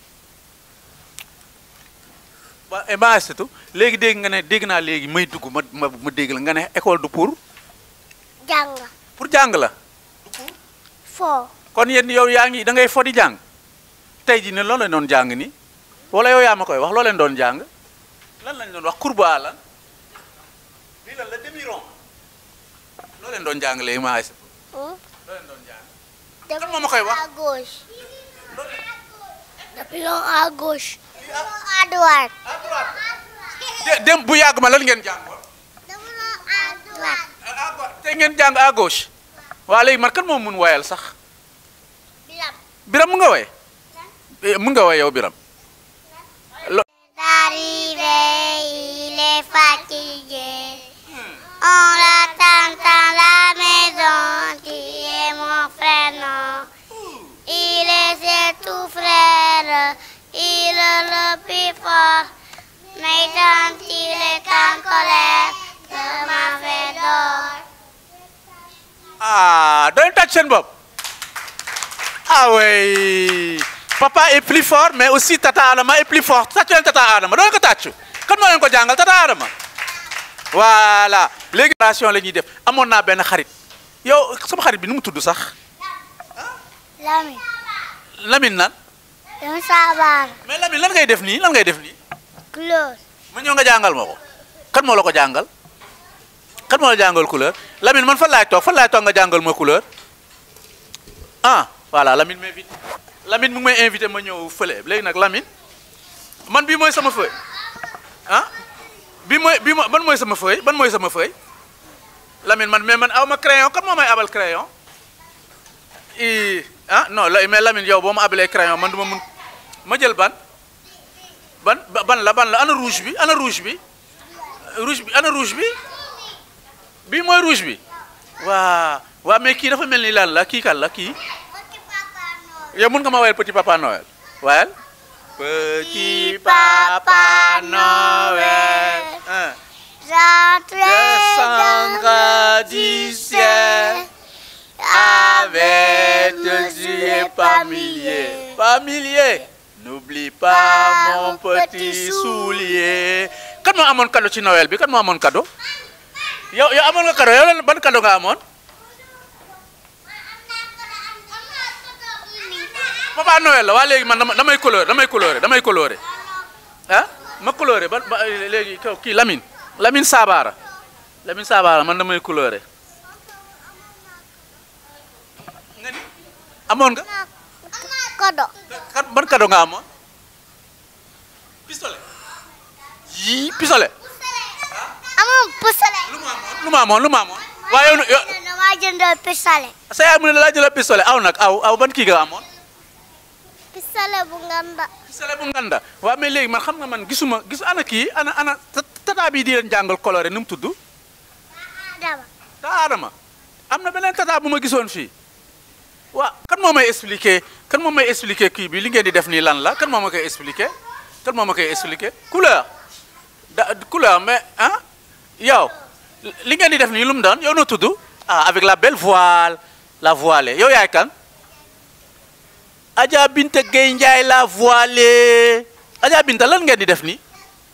waa et Maïssatou léegi dégg nga ne dégg naa léegi may dugg ma ma ma dégg la nga ne école du pour Jàng. pour jàng la. Foo. kon yéen yow yaa ngi da ngay fo di jàng tey jii ne loolu leen doon jàng ni wala yow yaa ma koy wax loo leen doon jàng lan lañ doon wax courbe lan lii lan la demi rond loo leen doon jàng léegi maa Hmm? loo leen doon jàng Depuis Kan moo ma koy wax? à gauche. Depuis long à gauche. à droite. de dem bu yàgg ma lan ngeen jàngoon Depuis long à droite. à gauche tey ngeen jàng à gauche waa léegi man kan moom mun woyal sax Biram. biram mu nga woy Eh, mun nga woy yow biram Arrivé, il est fatigué. On l'attend dans la maison, tu es mon frère, non. Il est ses tout frère, il est le plus fort. Mais quand il est en colère, je m'en vais dehors. ah doon tàcc seen bopp ah oui papa est plus fort mais aussi tata Adama est plus fort tàccu leen tata Adama doon ko tàccu kan moo leen ko jàngal tata Adama voilà léegi génération la ñuy def amoon naa benn xarit yow sama xarit bi nu mu tudd sax Lamine, Lamine nan un sabar, mais Lamine lan ngay def nii lan ngay def nii close. ma ñëw nga jàngal ma ko kan moo la ko jàngal kan moo la jàngal couleur Lamine man fan laay toog fan laay toog nga jàngal ma couleur ah voilà Lamine m'invite Lamine mu ngi may invité ma ñëw fële léegi nag Lamine man bii mooy sama feuille ah bii mooy bii mooy ban mooy sama feuille ban mooy sama feuille Lamine man mais man aw ma crayon kan moo may abal crayon i ah non la mais Lamine yow boo ma abalee crayon man du ma mun ma jël ban ban ba- ban la ban la ana rouge bi ana rouge bi rouge bi ana rouge bi bii mooy rouge bi waa waa mais kii dafa mel ni lan la kii kan la kii yow mun nga ma wayal petit papa Noël wayal petit papa Noël hein. descendra du ciel avec des yeux par milliers par milliers n'oublie pas mon petit soulier kan moo amoon cadeau ci Noël bi kan moo amoon cadeau yow yow amoon nga cadeau yow lan ban cadeau nga amoon papa Noël la waa léegi man dama damay coloré damay coloré damay coloré ah ma coloré ba ba léegi kaw kii Lamine Lamine Sabara Lamine Sabara man damay coloré nga ni amoon nga Kodo. kan ban cadeau nga amoon pistolet yii pistolet Amoon pistolet. lu ma amoon lu ma amoon lu ma amoon waaye yow yow Dama jëndal pistolet. sa yaay mu ne la jëla pistolet aw nag aw aw ban kii nga amoon Pistolet bu nganda. pistolet bu nganda waaw mais léegi man xam nga man gisuma gis ana kii ana ana ta- tata bii di leen jàngal coloré nu mu tudd Dama. ta Adama am na beneen tata bu ma gisoon fii waaw kan moo may expliquer kan moo may expliquer kii bi li ngeen di def nii lan la kan moo ma koy expliquer kan moo ma koy expliquer couleur da couleur mais ah yow li ngeen di def nii lu mu doon yow noo tudd ah avec la belle voile la voilée yow yaay kan Adja Binta Gueye Ndiaye la voilée Adja Binta lan ngeen di def nii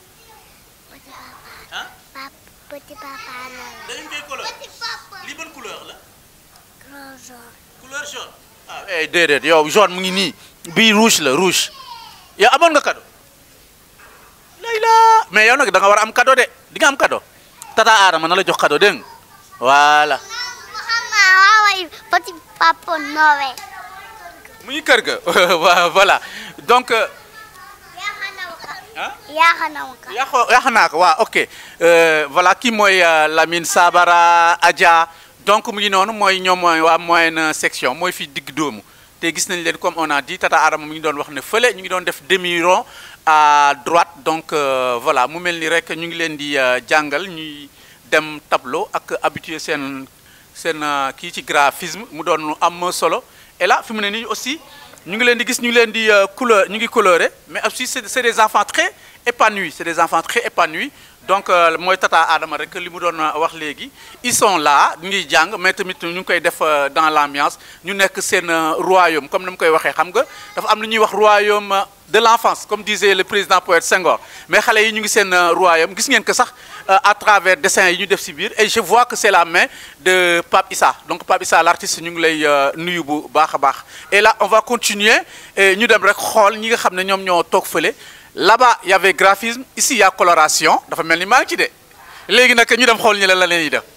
petit papa Noël. da ngeen koy couleur lii ban couleur la Grand jaune. couleur jaune ah eh déedéet yow jaune mu ngi nii bii rouge la rouge yow amoon nga cadeau layla mais yow nag da nga war a am cadeau de di nga am cadeau tata Adama na la jox cadeau dégg nga voilà xam nga waaw petit papa Noël. mu ngi kër ga Wa- voilà donc euh, ah Yaakaar naa ko. yàqoo yàq naa ko waaw ok Euh, voilà kii mooy euh, Lamine Sabara Adja donc mu ngi noonu mooy ñoom mooy waa moyenne section mooy fii digg doomu te gis nañ leen comme on a dit Tata Adama mu ngi doon wax ne fële ñu ngi doon def demi rond à droite donc euh, voilà mu mel ni rek ñu ngi leen di euh, jàngal ñuy dem tableau ak habitué seen seen euh, kii ci graphisme mu doon lu am solo et là fi mu ne nii aussi ñu ngi leen di gis ñu ngi leen di euh, couleur ñu ngi coloré mais aussi c'est c'est des enfants très épanouis c'est des enfants très épanouis donc euh, mooy tata Adama rek li mu doon euh, wax léegi ils sont là ñu ngi jàng mais tamit ñu ngi koy def euh, dans l'ambiance ñu nekk seen euh, royaume comme ni mu koy waxee xam nga dafa am lu ñuy wax royaume euh, de l'enfance comme disait le président poète Senghor mais xale yi ñu ngi seen euh, royaume gis ngeen que sax euh, à travers dessin yi ñu def ci biir et je vois que c'est la main de Pape Issa donc Pape Issa l'artiste ñu ngi lay euh, nuyu bu baax a baax et là on va continuer et ñu dem rek xool ñi nga xam ne ñoom ñoo toog fële là-bas il y avait graphisme ici il y a coloration dafa mel ni maa ngi ci de léegi nag ñu dem xool ñi la la leen di def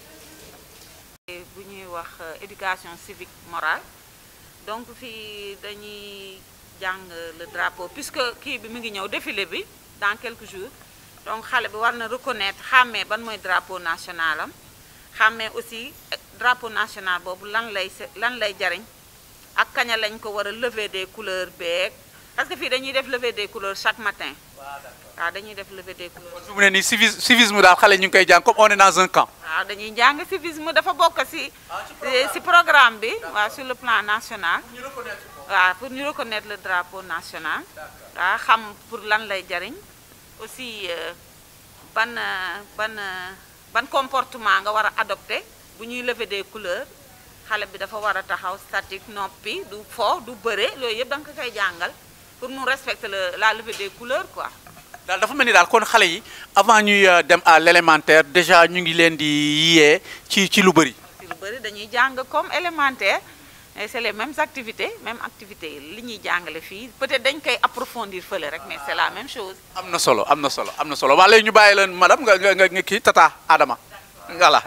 bu ñuy wax euh, éducation civique morale donc fii dañuy jàng le drapeau puisque kii bi mu ngi ñëw défilé bi dans quelques jours donc xale bi war na reconnaître xàmmee ban mooy drapeau national am xàmmee aussi eh, drapeau national boobu lan lay se- lan lay jariñ ak kaña lañ ko war a lever des couleurs beeg parce que fii dañuy def lever des couleurs chaque matin waaw dañuy def lever des couleurs fi mu ne nii civisme civisme daal xale ñu ngi koy jàng comme on est dans un camp waaw dañuy jàng civisme dafa bokk ci ci programme bi waaw sur le plan national waaw pour ñu reconnaître le drapeau national waaw xam pour lan lay jariñ aussi euh, ban euh, ban euh, ban comportement nga war a adopter bu ñuy lever des couleurs xale bi dafa war a taxaw statique noppi du fo du bëre loolu yëpp da nga ko koy jàngal pour mu respecter le la levée des couleurs quoi daal dafa mel ni daal kon xale yi avant ñuy euh, dem à l'élémentaire déjà ñu ngi leen di yee ci ci lu bëri ci lu bëri dañuy jàng comme élémentaire et c'est les mêmes activités même activités yi li ñuy jàngale fii peut-être dañ koy approfondir fële rek mais c'est la même chose am na solo am na solo am na solo waa léegi ñu bàyyi leen madame nga nga nga nga kii tata Adama voilà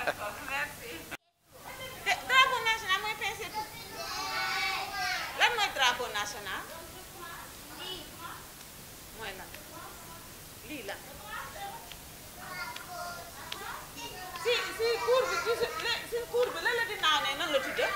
drapeau national mooy PC lan mooy drapeau national mooy lan lii la si si cour bi ci si cour bi lan la di naaw ne nan la tuddee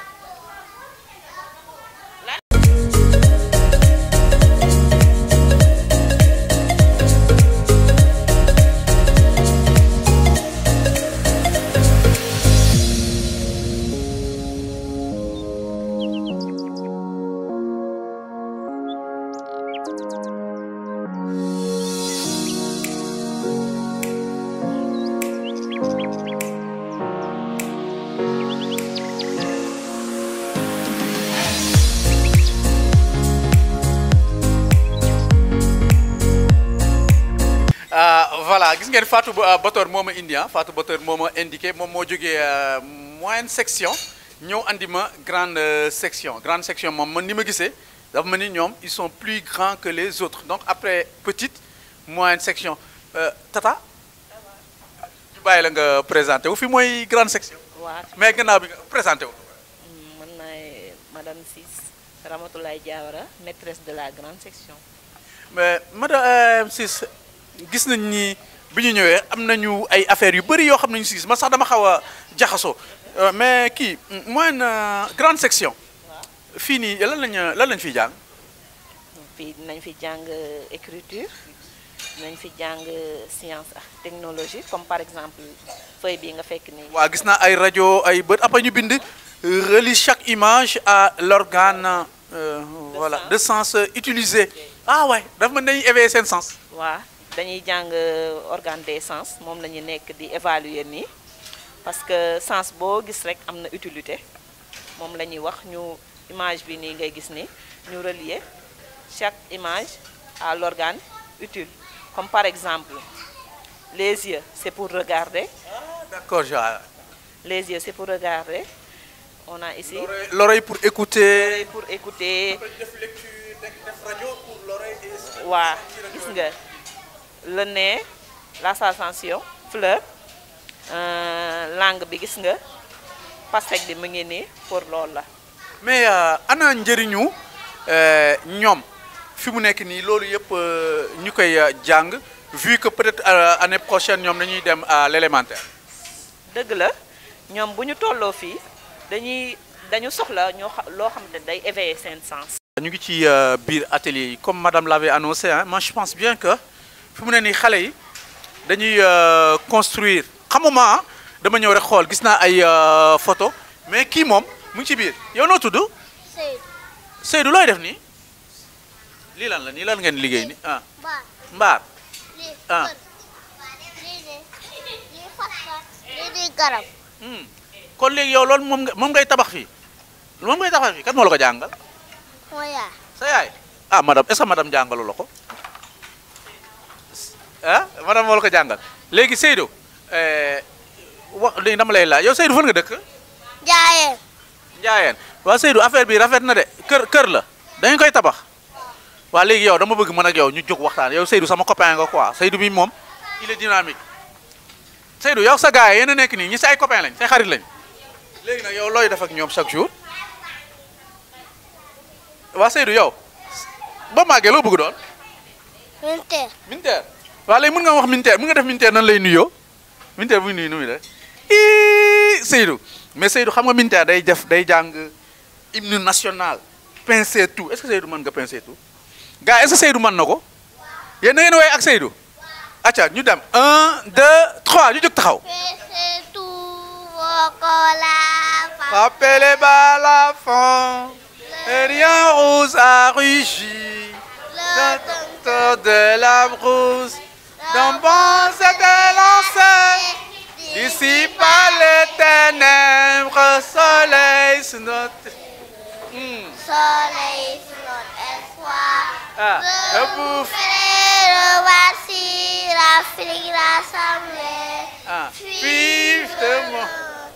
Euh, voilà gis ngeen Fatou Ba- Bator moo ma indi ah Fatou Bator moo ma indiqué moom moo jógee euh, moyenne section ñëw andi ma grande euh, section grande section moom man ni ma gisee dafa ma ni ñoom ils sont plus grands que les autres donc après petite moyenne section Euh, Tata ñu bàyyi la nga présenté wu fi mooy grande section waa mais gannaaw bi nga présenté wu. man maay madame Ciss Ramatoulaye Diawara maîtresse de la grande section mais madame Ciss gis nañ ni bi ñu ñëwee am nañu ay affaires yu bëri yoo xam ne ñu si gis man sax dama xaw a jaxasoo Euh, mais kii moyenne euh, grande section fii nii lan lañ lan lañ fiy jàng fii dinañ fi jàng écriture dinañ fi jàng science ak technologie comme par exemple feuille bi nga fekk nii waa gis naa ay rajo ay bët après ñu bind relie chaque image à l'organe euh, voilà de sens euh, utilisé ah ouais dafa mën nañu éveiller seen sens waa dañuy jàng organe des sens moom la ñu nekk di évaluer nii parce que sens boo gis rek am na utilité moom la ñuy wax ñu image bi nii ngay gis ni ñu relier chaque image à l'organe utile comme par exemple les yeux c'est pour regarder d'accord je vois. Les yeux, c'est pour regarder. On a ici L'oreille- l'oreille pour écouter. pour écouter. def lecture def def rajo pour l'oreille et waa gis nga le nez la sensation fleur euh, langue bi gis nga pastèque bi mu ngi nii pour loolu la mais euh, ana njëriñu euh, ñoom fi mu nekk nii loolu yëpp euh, ñu koy euh, jàng vu que peut-être euh, année prochaine ñoom dañuy dem à l'élémentaire. dëgg la ñoom bu ñu tolloo fii dañuy dañu soxla ñoo xa loo xam ne day éveiller seen sens ñu ngi ci euh, biir atelier yi comme madame l'avait annoncé hein moi je pense bien que fi mu ne nii xale yi dañuy euh, construire xamuma ah dama ñëw rek xool gis naa ay euh, photo mais kii moom mu ngi ci biir yow noo tudd Seydou. Seydou looy def nii lii lan la nii lan ngeen liggéey ni ah Baar. mbaar lii Ah. kër. lii de lii fas-fas. lii di garab. Hmm. kon léegi yow loolu moom nga moom ngay tabax fii moom ngay tabax fii kat moo la ko jàngal mooy yaay. sa yaay ah madame est-ce que madame jàngalu la ko ah madame moo la ko jàngal léegi Seydou eh, wax léegi dama lay laaj yow Seydou fan nga dëkk jaayeen. Njaayeen waaw Seydou affaire bi rafet na de kër kër la dañu koy tabax waa léegi yow dama bëgg mën ak yow ñu jóg waxtaan yow Seydou sama copain nga quoi Seydou bi moom il est dynamique Seydou yow sa gars yi yéen a nekk nii ñi say copain lañ say xarit lañ léegi nag yow looy def ak ñoom chaque jour waa Seydou yow ba màggee loo bëgg doon militaire. militaire waa léegi mën nga wax militaire mën nga def militaire nan lay nuyoo militaire bu nuyu nu muy def ii Seydou mais Seydou xam nga militaire day def day jàng hymne national pincer tout est-ce que Seydou mën nga pincer tout gars est-ce que Seydou mën na ko yéen na ngeen woy ak Seydou acca ñu dem un deux trois ñu jóg taxaw Fais tout vos colas. rappelez bas la fin et rien rose a rugi Le Docteur de la brousse d'un bon c'était lancé dissipa les ténèbres soleil sur notre Hmm. soleil sur notre espoir. ah Le ebouf frère, voici l'Afrique rassemblée. ah vive de moi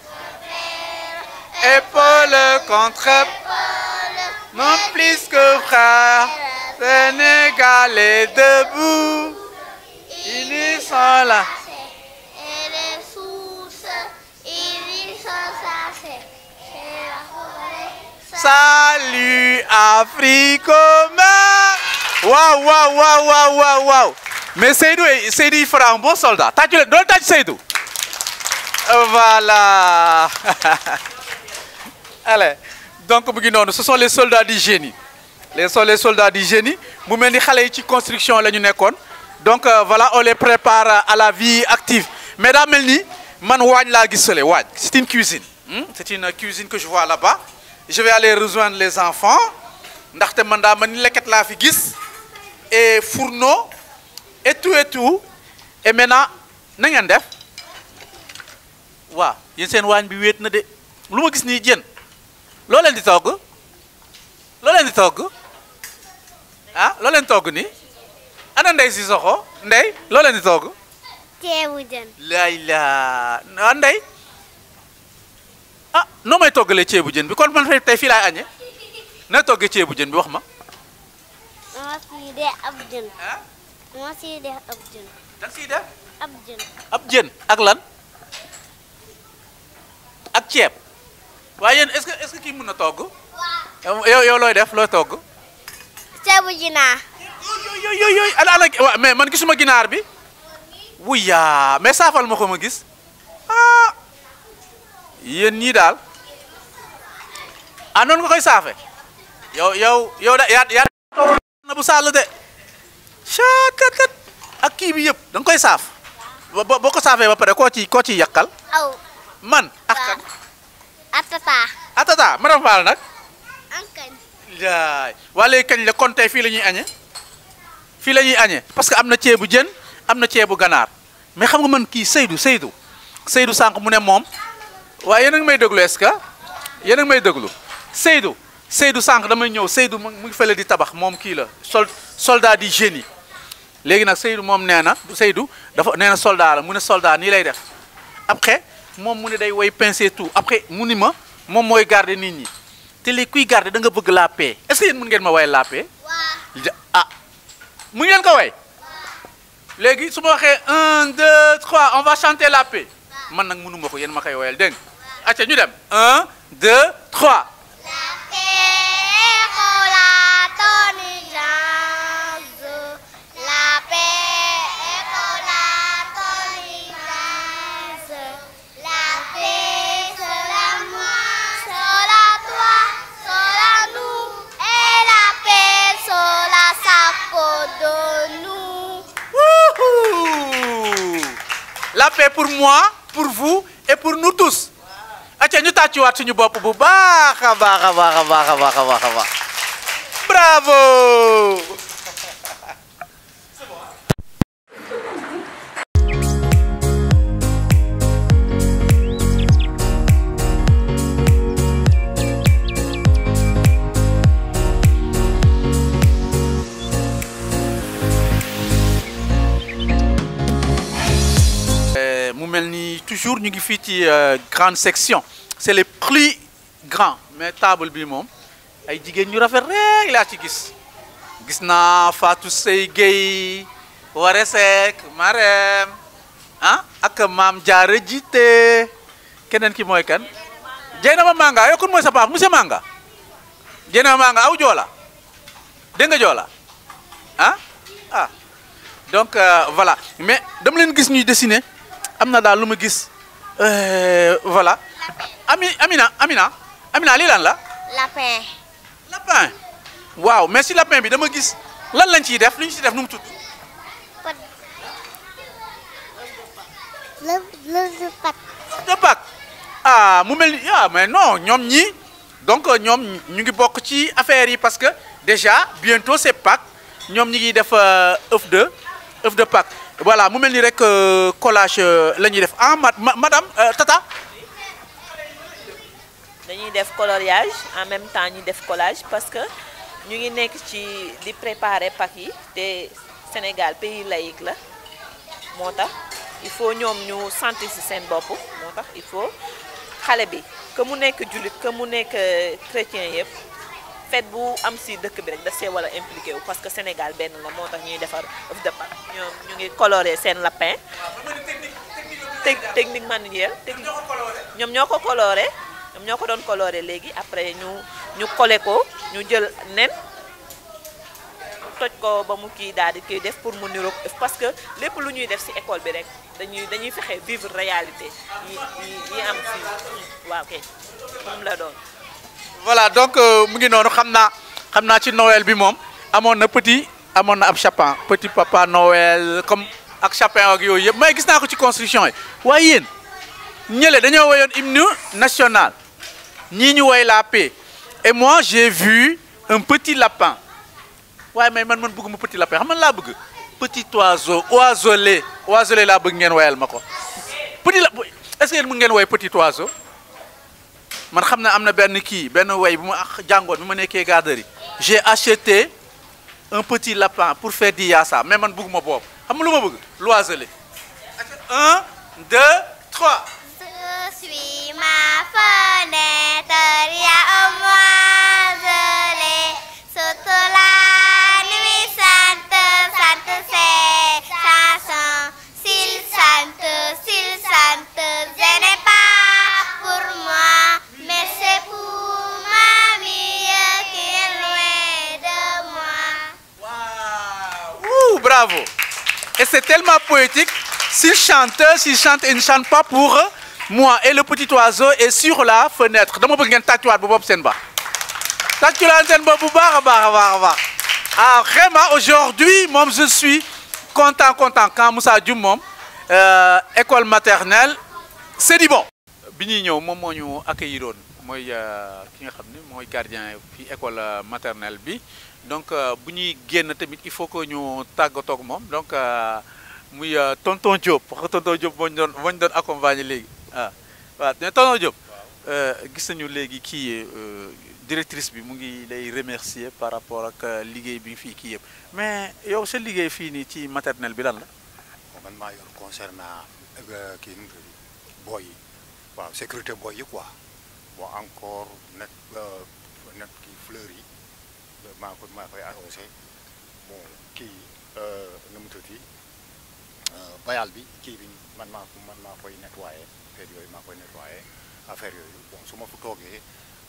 épaule contre épaule non plus que frère Sénégal est debout ils sont là Et les sources, ils y sont sacés. C'est la forêt. Salut Afrique Waouh, waouh, waouh, waouh, waouh, waouh. Mais Seydou, est- Seydou, il fera un bon soldat. T'as tu donne t'as Seydou. Voilà. Allez. Donc, mu ngi noonu, ce sont les soldats du génie. Les sont les soldats du génie. mu mel ni xale yi ci construction la ñu nekkoon. Donc euh, voilà, on les prépare à la vie active. Mais daa mel ni man waañ laa gis fële waañ. C'est une cuisine. Hmm? C'est une cuisine que je vois là-bas. Je vais aller rejoindre les enfants. ndaxte man daa mel ni leket laa fi gis. et fourneau et tout et tout. et maintenant na ngeen def. waaw yéen seen waañ bi wéet na de lu ma gis nii jën loo leen di togg loo leen di togg ah loo leen togg nii ana ndey si soxo ndey loo leen di togg ceebu jën. laay laa ah ndey ah noo may toggalee ceebu jën bi kon man tey fii laay añee na toggee ceebu jën bi wax ma dama siy def ab jën. ah dama siy def ab jën. da nga siy def ab jën. ab jën ak lan ak ceeb waaye yéen est-ce que est-ce que kii mën na togg yow yow looy def looy togg ceebu jinaar. yooyu yooyu yooyu ana ana waaw mais man gisuma ginaar bi wuyaa mais saafal ma ko ma gis ah yéen ñii daal ah noonu nga koy saafe yow yow yow da yaa yaa na bu sàll de chat kat kat ak kii bi yëpp da nga koy saaf ba ba- boo ko saafee ba pare koo ci koo ciy yàqal aw. man ak kan atata. atata madame Fall nag ankañ. yaay waa léegi kañ la kon tey fii la ñuy añee fii la ñuy añee parce que am na ceebu jën am na ceebu ganaar mais xam nga man kii Seydou Seydou Seydou sànq mu ne moom waaye yéen a ngi may déglu est-ce que yéen a ngi may déglu Seydou Seydou sànq damay ñëw Seydou mu ngi fële di tabax moom kii la sol soldat di génie léegi nag Seydou moom nee na Seydou dafa nee na soldat la mu ne soldat nii lay def après moom mu ne day woy pincer tout après mu ni ma moom mooy garder nit ñi te léegi kuy garder da nga bëgg la paix est-ce que yéen mën ngeen ma woy la paix ah mu ngeen ko woy léegi su ma waxee un deux trois on va chanter la paix man nag mënuma ko yéen ma koy woyal dégg nga acca ñu dem un deux trois La paix est la tolérance. La paix sera moi, sera toi, sera nous. Et la paix sera sa de nous. Wouhou la paix pour moi pour vous et pour nous tous acca ñu tàccuwaat suñu bopp bu baax a baax a baax a baax a baax a baax a baax bravo Euh, mu mel ni toujours ñu ngi fii ci euh, grande section c'est les plus grands mais table bi moom ay jigéen ñu rafet rek laa ci gis gis naa Fatou Sey Gueye Ware Seck Marème ah ak maam Diarra Jité keneen ki mooy kan Jeynaba Manga yow kon mooy sa papa monsieur Manga Jeynaba Manga aw joola dégg nga joola ah ah donc euh, voilà mais dama leen gis ñuy dessiner am na daal lu ma gis euh, voilà ami Amina Amina Amina lii lan la Lapin. lapin waaw mais si lapin bi dama gis lan lañ ciy def lu ñu ciy def nu mu tudd Le, le, le pat. de Pâques ah mu mel ni ah mais non ñoom ñi donc ñoom ñu ngi bokk ci affaire yi parce que déjà bientôt c'est Pâques ñoom ñi ngi def euh, œuf de œuf de Pâques voilà mu mel ni rek euh, collage euh, la ñuy def ah ma ma- madame euh, Tata dañuy def coloriage en même temps ñu def collage parce que ñu ngi nekk ci di préparer Pâques yi te Sénégal pays laïque la moo tax il faut ñoom ñu sentir ci seen bopp moo tax il faut xale bi que mu nekk jullit que mu nekk euh, chrétien yëpp fête bu am ci dëkk bi rek da see wala impliqué wu parce que Sénégal benn la moo tax ñuy defar œuf de Pâques ñoom ñu ngi colorer seen lapin tec- technique manuelle technique ñoom ñoo ko coloré ñoom ñoo ko doon coloré léegi après ñu ñu collé ko ñu jël nen toj ko ba mu kii daal di koy def pour mu niroog ëf parce que lépp lu ñuy def ci école bi rek dañuy dañuy fexe vivre réalité yi yi yi am fii waaw kay moom la doon. voilà donc euh, mu ngi noonu xam naa xam naa ci Noël bi moom amoon na petit amoon na ab chapin petit papa Noël comme ak chapin ak yooyu yëpp mais gis naa ko ci construction yi waaye yéen ñële dañoo woyoon hymne national ñii ñu woy la paix et moi j'ai vu un petit lapin waaye mais man man bëgguma petit lapin xam man laa bëgg petit oiseau oiselé oiselé laa bëgg ngeen woyal ma ko petit la est-ce que yéen mën ngeen woy petit oiseau man xam na am na benn kii benn way bu ma ax- jàngoon bi ma nekkee garderie j'ai acheté un petit lapin pour faire di yaasa mais man bëgguma boobu xam nga lu ma bëgg l'oiselé un deux trois Je suis ma fenêtre, il y a un moiselé. Sous la nuit sainte, sainte c'est chanson. S'il chante, s'il chante, ce n'est pas pour moi, mais c'est pour ma vie qui est loin de moi. Ouh, bravo et c'est tellement poétique s'il chante s'il chante il ne chante pas pour moi et le petit oiseau est sur la fenêtre dama bëgg ngeen tàccuwaat bu bopp seen baax tàccuwaat seen bopp bu baax a baax a baax a baax ah vraiment aujourd'hui moom je suis content content quand Moussa Dioum moom euh, école maternelle c'est du bon bi ñuy ñëw moom moo ñu accueilliroon mooy euh, ki nga xam ne mooy gardien fi école euh, maternelle bi donc euh, bu ñuy génn tamit il faut que ñu tàggatoo ak moom donc euh, muy euh, tonton Diop wax nga tonton Diop moo ñu doon moo ñu doon accompagner léegi ah waaw mais tonton Diop euh, gis nañu léegi kii euh, directrice bi mu ngi lay remercier par rapport ak euh, liggéey bi fii kii yëpp mais yow sa liggéey fii nii ci maternelle bi lan la. man maa yor concernant kii nu mu tudd boy yi waaw sécurité boy yi quoi bon encore net net kii fleurs yi maa ko maa koy arrosé bon kii nu mu tudd bayal bi kii bi man maa ko man maa koy nettoyé affaire yooyu maa koy nettoyé affaire yooyu bon su ma fu toogee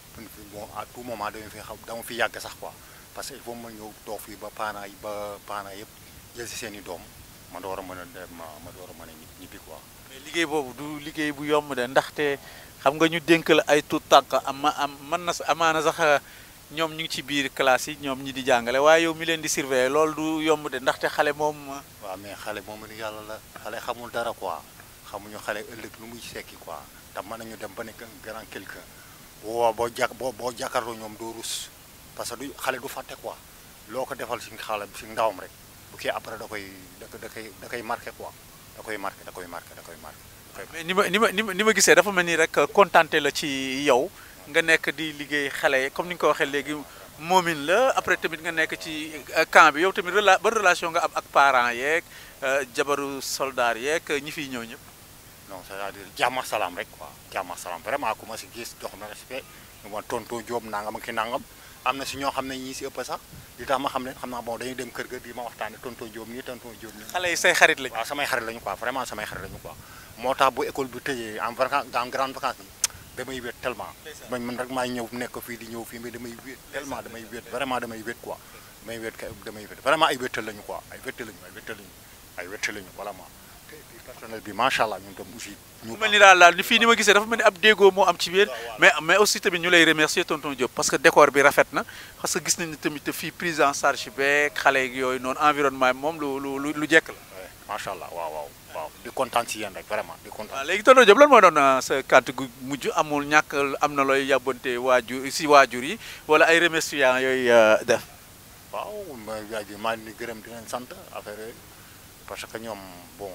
bon à tout moment dama fi xam dama fi yàgg sax quoi parce que il faut ma ñëw toog fii ba parents yi ba parents yëpp jël si seen i doom ma door a mën a dem ma door a mën a ñibbi quoi. mais liggéey boobu du liggéey bu yomb de ndaxte xam nga ñu dénk la ay tout tànk am am mën na amaana sax ñoom ñu ngi ci biir classe yi ñoom ñi di jàngale waaye yow mi leen di surveiller loolu du yomb de ndaxte xale moom. waaw mais xale moom ni yàlla la xale xamul dara quoi xamuñu xale ëllëg lu muy sekki quoi te mën nañu dem ba nekk un grand quelqu'un boo boo jàk boo boo jàkkaarloo ñoom doo rus parce que du xale du fàtte quoi loo ko defal si xale si ndawam rek bu kii après da koy da da koy da koy marqué quoi da koy marqué da koy marqué da koy marqué. mais ni ma ni ma ni ma ni ma gisee dafa mel ni rek contenté la ci yow nga nekk di liggéey xale yi comme ni nga ko waxee léegi moomin la après tamit nga nekk ci camp bi yow tamit rela ban relation nga am ak parents yeeg jabaru soldat yeeg ñi fiy ñëw ñëpp. non c'est-à-dire jàmm salaam rek quoi jàmm salaam vraiment ku ma si gis jox na respect ñu ma tonton Diop nangam ak ki nangam am na si ñoo xam ne ñii si ëpp sax li tax ma xam ne xam naa bon dañuy dem kër ga di ma waxtaane tonton Diop nii tonton Diop nii. xale yi say xarit lañu. waaw samay xarit lañu quoi vraiment samay xarit lañu quoi moo tax bu école bi tëjee en vacance en grande vacance bi damay wéet tellement. man man rek maay ñëw nekk fii di ñëw fii mais damay wéet tellement damay wéet vraiment damay wéet quoi damay wéet damay wéet vraiment ay wéetal lañu quoi ay wéetal lañu ay wéetal lañu ay wéetal lañu vraiment personnel bi macha allah ñun tam aussi. ñu mel ni daal daal ni fii ni ma gisee dafa mel ni ab déggoo moo am ci biir mais mais aussi tamit ñu lay remercier tonton Diop parce que décor bi rafet na parce que gis nañu tamit fii prise en charge beeg xale yooyu noonu environnement bi moom lu lu lu jekk la. macha allah waaw waaw waaw di kontaan si yéen rek vraiment di kontaan. waaw léegi tonton Diop lan moo doon sa kàddu gu mujj amul ñàkk am na looy yàbbante waajur si waajur yi wala ay remerciements yooyu def. waaw ma maa ngi gërëm di leen sant affaire yooyu parce que ñoom bon.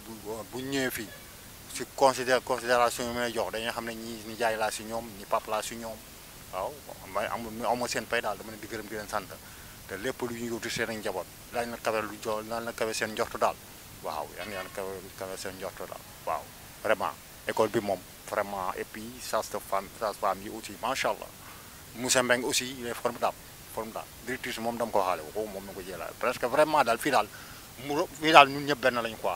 bu ñu ñëwee fii si considé considération yi may jox dañuy xam ne ñi ñi jaay laa si ñoom ñi pap laa si ñoom waaw may amul amul seen pay daal dama leen di gërëm di leen sant te lépp lu ñu yóotu seen ak njaboot daañu la kawe lu jo daañu la kawe seen njortu daal waaw yan yan kawe kawe seen njortu daal waaw vraiment école bi moom vraiment et puis sage de femme sage femme yi aussi macha allah monsieur Mbengue aussi il est formidable formidable directrice moom dama ko xaale ko moom na ko jëlaat presque vraiment daal fii daal mu fii daal ñun ñëpp benn lañu quoi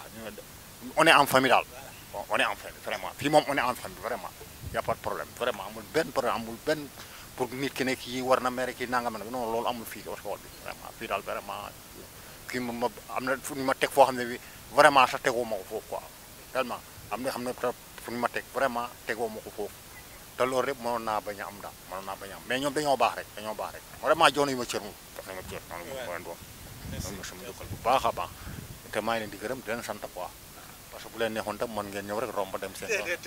on est en famille daal bon on est en famille vraiment fii moom on est en famille vraiment y a pas de problème vraiment amul benn problème amul benn pour nit ki ne kii war na mere kii nangam nag non loolu amul fii école bi vraiment fii daal vraiment kii ma ma am na fu ñu ma teg foo xam ne bi vraiment sax tegoo ma ko foofu quoi tellement am na xam ne fu ñu ma teg vraiment tegoo ma ko foofu te loolu rek mënoon naa bañ a am daal mënoon naa bañ a am mais ñoom dañoo baax rek dañoo baax rek vraiment jox nañu ma cër moom daf nañu ma cër noonu ma leen doon noonu ma sama jukkal bu baax a baax te maa ngi leen di gërëm di leen sant quoi parce que bu leen neexoon tam mën ngeen ñëw rek romb dem seen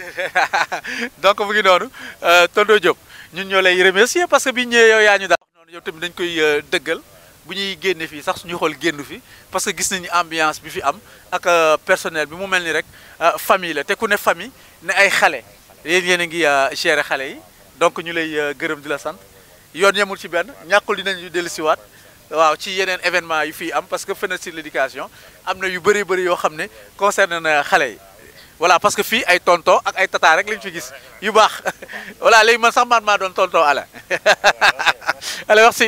donc mu ngi noonu tonton Diop ñun ñoo lay remercier parce que bi ñëwee yow yaa ñu daal noonu yow tamit dañ koy dëggal bu ñuy génne fii sax suñu xool génn fi parce que gis nañu ambiance bi fi am ak personnel bi mu mel ni rek famille la te ku ne famille ne ay xale yéen yéen a ngi gérer xale yi donc ñu lay gërëm di la sant yoon yemul ci benn ñàkkul dinañu dellusiwaat waaw ci yeneen événement yu fii am parce que fenêtre sur l'éducation am na yu bëri bëri yoo xam ne concerne na xale yi voilà parce que fii ay tonton ak ay tata rek lañ fi gis yu baax voilà léegi man sax man maa doon tonton Alain allez merci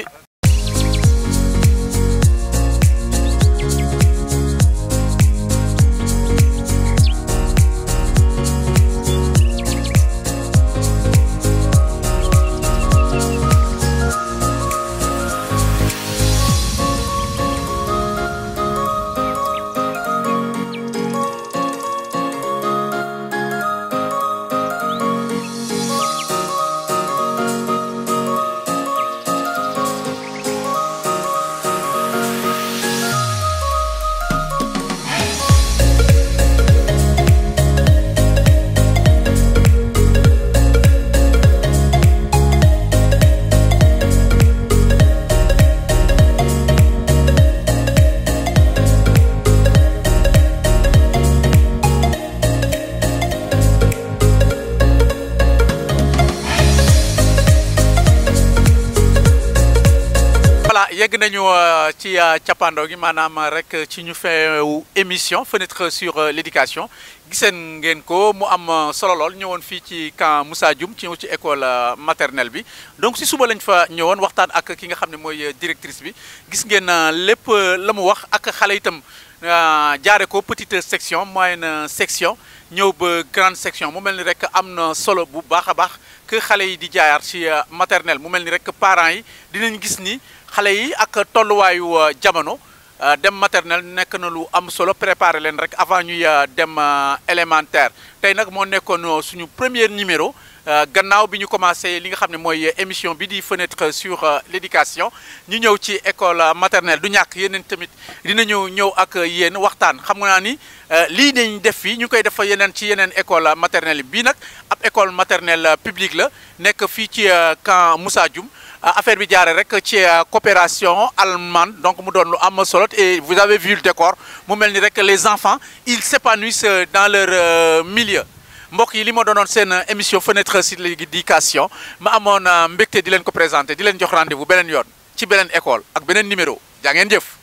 yegg nañu ci cappaandaw gi maanaam rek ci ñu feewu émission fenêtre sur l'éducation giseen ngeen ko mu am solo lool ñëwoon fii ci camp Moussa Dioum ci ci école maternelle bi donc si suba lañ fa ñëwoon waxtaan ak ki nga xam ne mooy directrice bi gis ngeen lépp la mu wax ak xale itam jaare ko petite section moyenne section ñëw ba grande section mu mel ni rek am na solo bu baax a baax que xale yi di jaayaar ci maternelle mu mel ni rek parents yi dinañ gis ni xale yi ak tolluwaayu jamono dem maternelle nekk na lu am solo préparer leen rek avant ñuy dem élémentaire tey nag moo nekkoon suñu premier numéro gannaaw bi ñu commencé li nga xam ne mooy émission bi di fenêtre sur l'éducation ñu ñëw ci école maternelle du ñàkk yeneen tamit dinañu ñëw ak yéen waxtaan xam nga naa ni lii nañ def fii ñu koy def yeneen ci yeneen école maternelle bii nag ab école maternelle publique la nekk fii ci camp Moussa Dioum affaire bi jaare rek ci coopération allemande donc mu doon lu am solo et vous avez vu le décor mu mel ni rek les enfants ils s'épanouissent dans leur milieu mbokk yi li ma doonoon seen émission fenêtre sur l'éducation ma amoon mbégte di leen ko présenter di leen jox rendez-vous beneen yoon ci beneen école ak beneen numéro jaa ngeen jëf